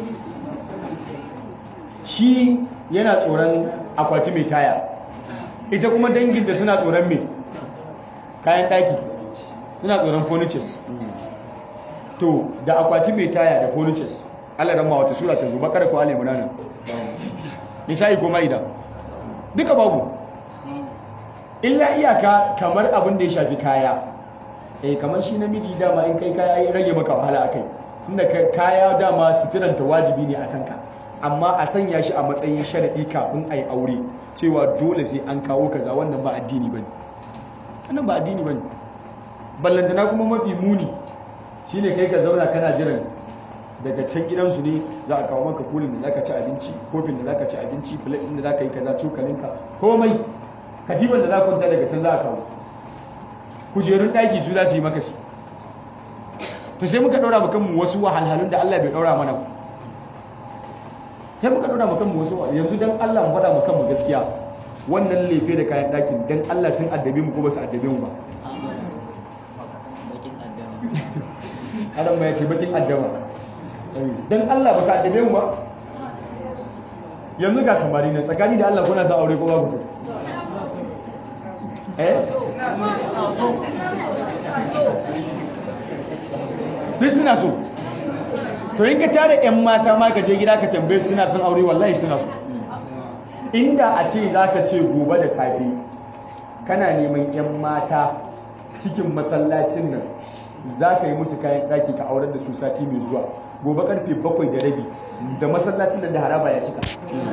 shi yana tsoron akwati mai taya ita kuma dangin da suna tsoron mai kayan daki suna tsoron furnitures to da akwati mai taya da furnitures allah don ma wata sura ta zo bakar ko alimuna nan nisa'i ko ma'ida duka babu illa iyaka kamar abin da ya shafi kaya eh kamar shi namiji dama in kai kaya ya rage maka wahala akai inda kaya dama suturanta wajibi ne a kanka amma a sanya shi a matsayin sharaɗi kafin a yi aure cewa dole sai an kawo kaza wannan ba addini ba ne wannan ba addini ba ne ballantana kuma mafi muni shi ne kai ka zauna kana jiran daga can gidansu ne za a kawo maka kulin da za ka ci abinci kofin da za ka ci abinci filet ɗin da za ka yi kaza cokalinka komai katiban da za ka kwanta daga can za a kawo kujerun ɗaki su za su yi maka su to sai muka daura kanmu wasu wahalhalun da Allah bai daura mana sai muka daura kanmu wasu yanzu dan Allah mu faɗa kanmu gaskiya wannan lefe da kayan ɗakin dan Allah sun addabe mu ko ba su addabe mu ba Adam ya ce bakin addama dan Allah ba su addabe mu ba yanzu ga samari ne tsakani da Allah kuna sa aure ko ba ku so eh duk suna so to in ka tare 'yan mata ma ka je gida ka tambaye suna son aure wallahi suna so inda a ce za ka ce gobe da safe kana neman 'yan mata cikin masallacin nan za ka yi musu kayan ɗaki ka aurar da su sati mai zuwa gobe karfe bakwai da rabi da masallacin nan da haraba ya cika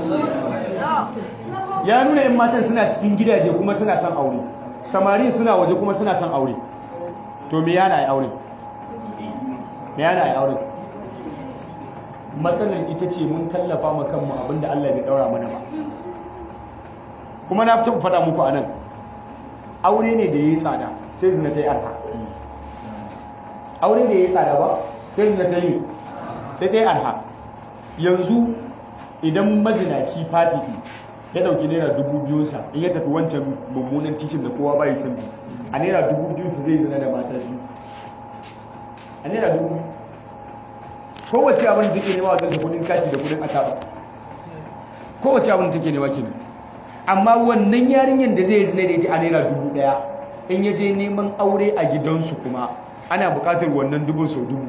ya nuna 'yan matan suna cikin gidaje kuma suna son aure samari suna waje kuma suna son aure to me yana yi aure me yana yi aure matsalar ita ce mun kallafa ma kanmu abinda Allah bai daura mana ba kuma na taɓa faɗa muku anan aure ne da ya yi tsada sai zina ta yi arha aure da ya yi tsada ba sai zina ta yi sai ta yi arha yanzu idan mazinaci fasiki ya dauki naira dubu biyunsa in ya tafi wancan mummunan titin da kowa bai san bi a naira dubu biyunsa zai zina da mata biyu a naira dubu biyu kowace abin da take nema wajen sa kudin kati da kudin acaba kowace abin da take nema kenan amma wannan yarinyar da zai zina da ita a naira dubu daya in ya je neman aure a gidansu kuma ana bukatar wannan dubun sau dubu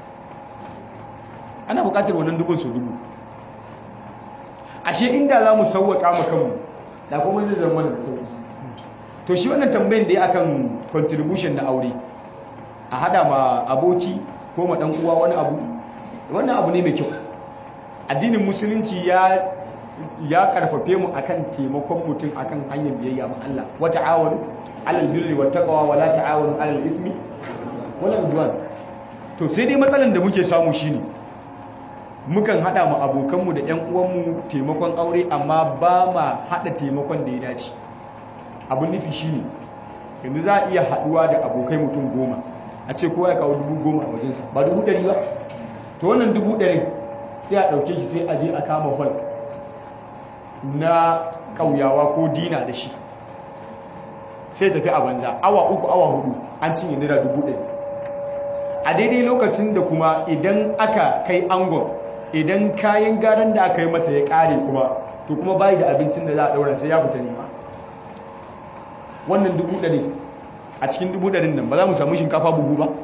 ana bukatar wannan dubun sau dubu ashe inda za mu sauwaka ma kanmu da kuma zai zama da sauki to shi wannan tambayin da ya akan contribution na aure a hada ma aboki ko ma dan uwa wani abu wannan abu ne mai kyau addinin musulunci ya ya karfafe mu akan taimakon mutum akan hanyar biyayya ma Allah wa ta'awanu 'alal birri wat taqwa wa la ta'awanu 'alal ithmi wal 'udwan to sai dai matsalan da muke samu shine mukan hada mu abokanmu da ƴan uwanmu taimakon aure amma ba ma hada taimakon da ya dace abun nufi shine yanzu za a iya haduwa da abokai mutum goma a ce kowa ya kawo dubu goma a wajensa ba dubu ɗari ba to wannan dubu ɗarin sai a ɗauke shi sai a je a kama hall na ƙauyawa ko dina da shi sai tafi a banza awa uku awa hudu an cinye naira dubu ɗari a daidai lokacin da kuma idan aka kai angon idan kayan garan da aka yi masa ya ƙare kuma to kuma bayi da abincin da za a ɗaura sai ya fita nema wannan dubu ɗari a cikin dubu ɗarin nan ba za mu samu shinkafa buhu ba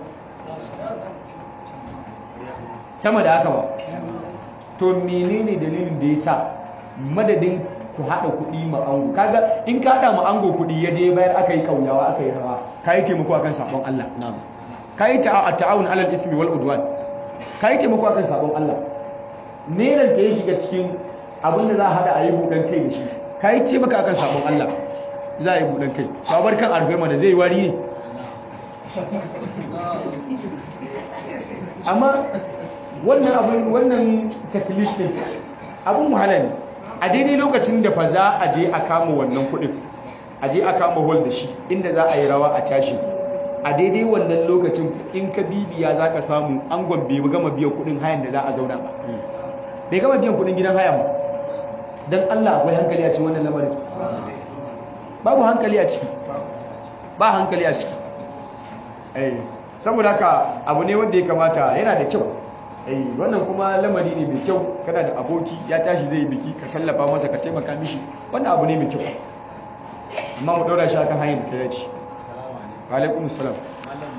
sama da haka ba to menene dalilin da ya sa madadin ku haɗa kuɗi ma ango kaga in ka haɗa ma ango kuɗi ya je bayar aka yi kauyawa aka yi rawa ka yi taimako akan sabon Allah ka yi ta'awun alal ismi wal udwan ka yi taimako akan sabon Allah neran ka ya shiga cikin abin da za a haɗa a yi buɗan kai da shi ka yi taimaka akan sabon Allah za a yi buɗan kai babar kan arfai mana zai wari ne amma wannan abin wannan taklif din abin wahala ne a daidai lokacin da fa za a je a kama wannan kudin a je a kama hol da shi inda za a yi rawa a tashi a daidai wannan lokacin in ka bibiya za ka samu angon bai gama biyan kudin hayan da za a zauna ba bai gama biyan kudin gidan hayan ba don allah akwai hankali a cikin wannan lamarin babu hankali a ciki ba hankali a ciki saboda haka abu ne wanda ya kamata yana da kyau eh wannan kuma lamari ne mai kyau kana da aboki ya tashi zai biki ka tallafa masa ka taimaka mishi wannan abu ne mai kyau amma mu daura shi akan hanyar da ta dace wa alaikum salam malam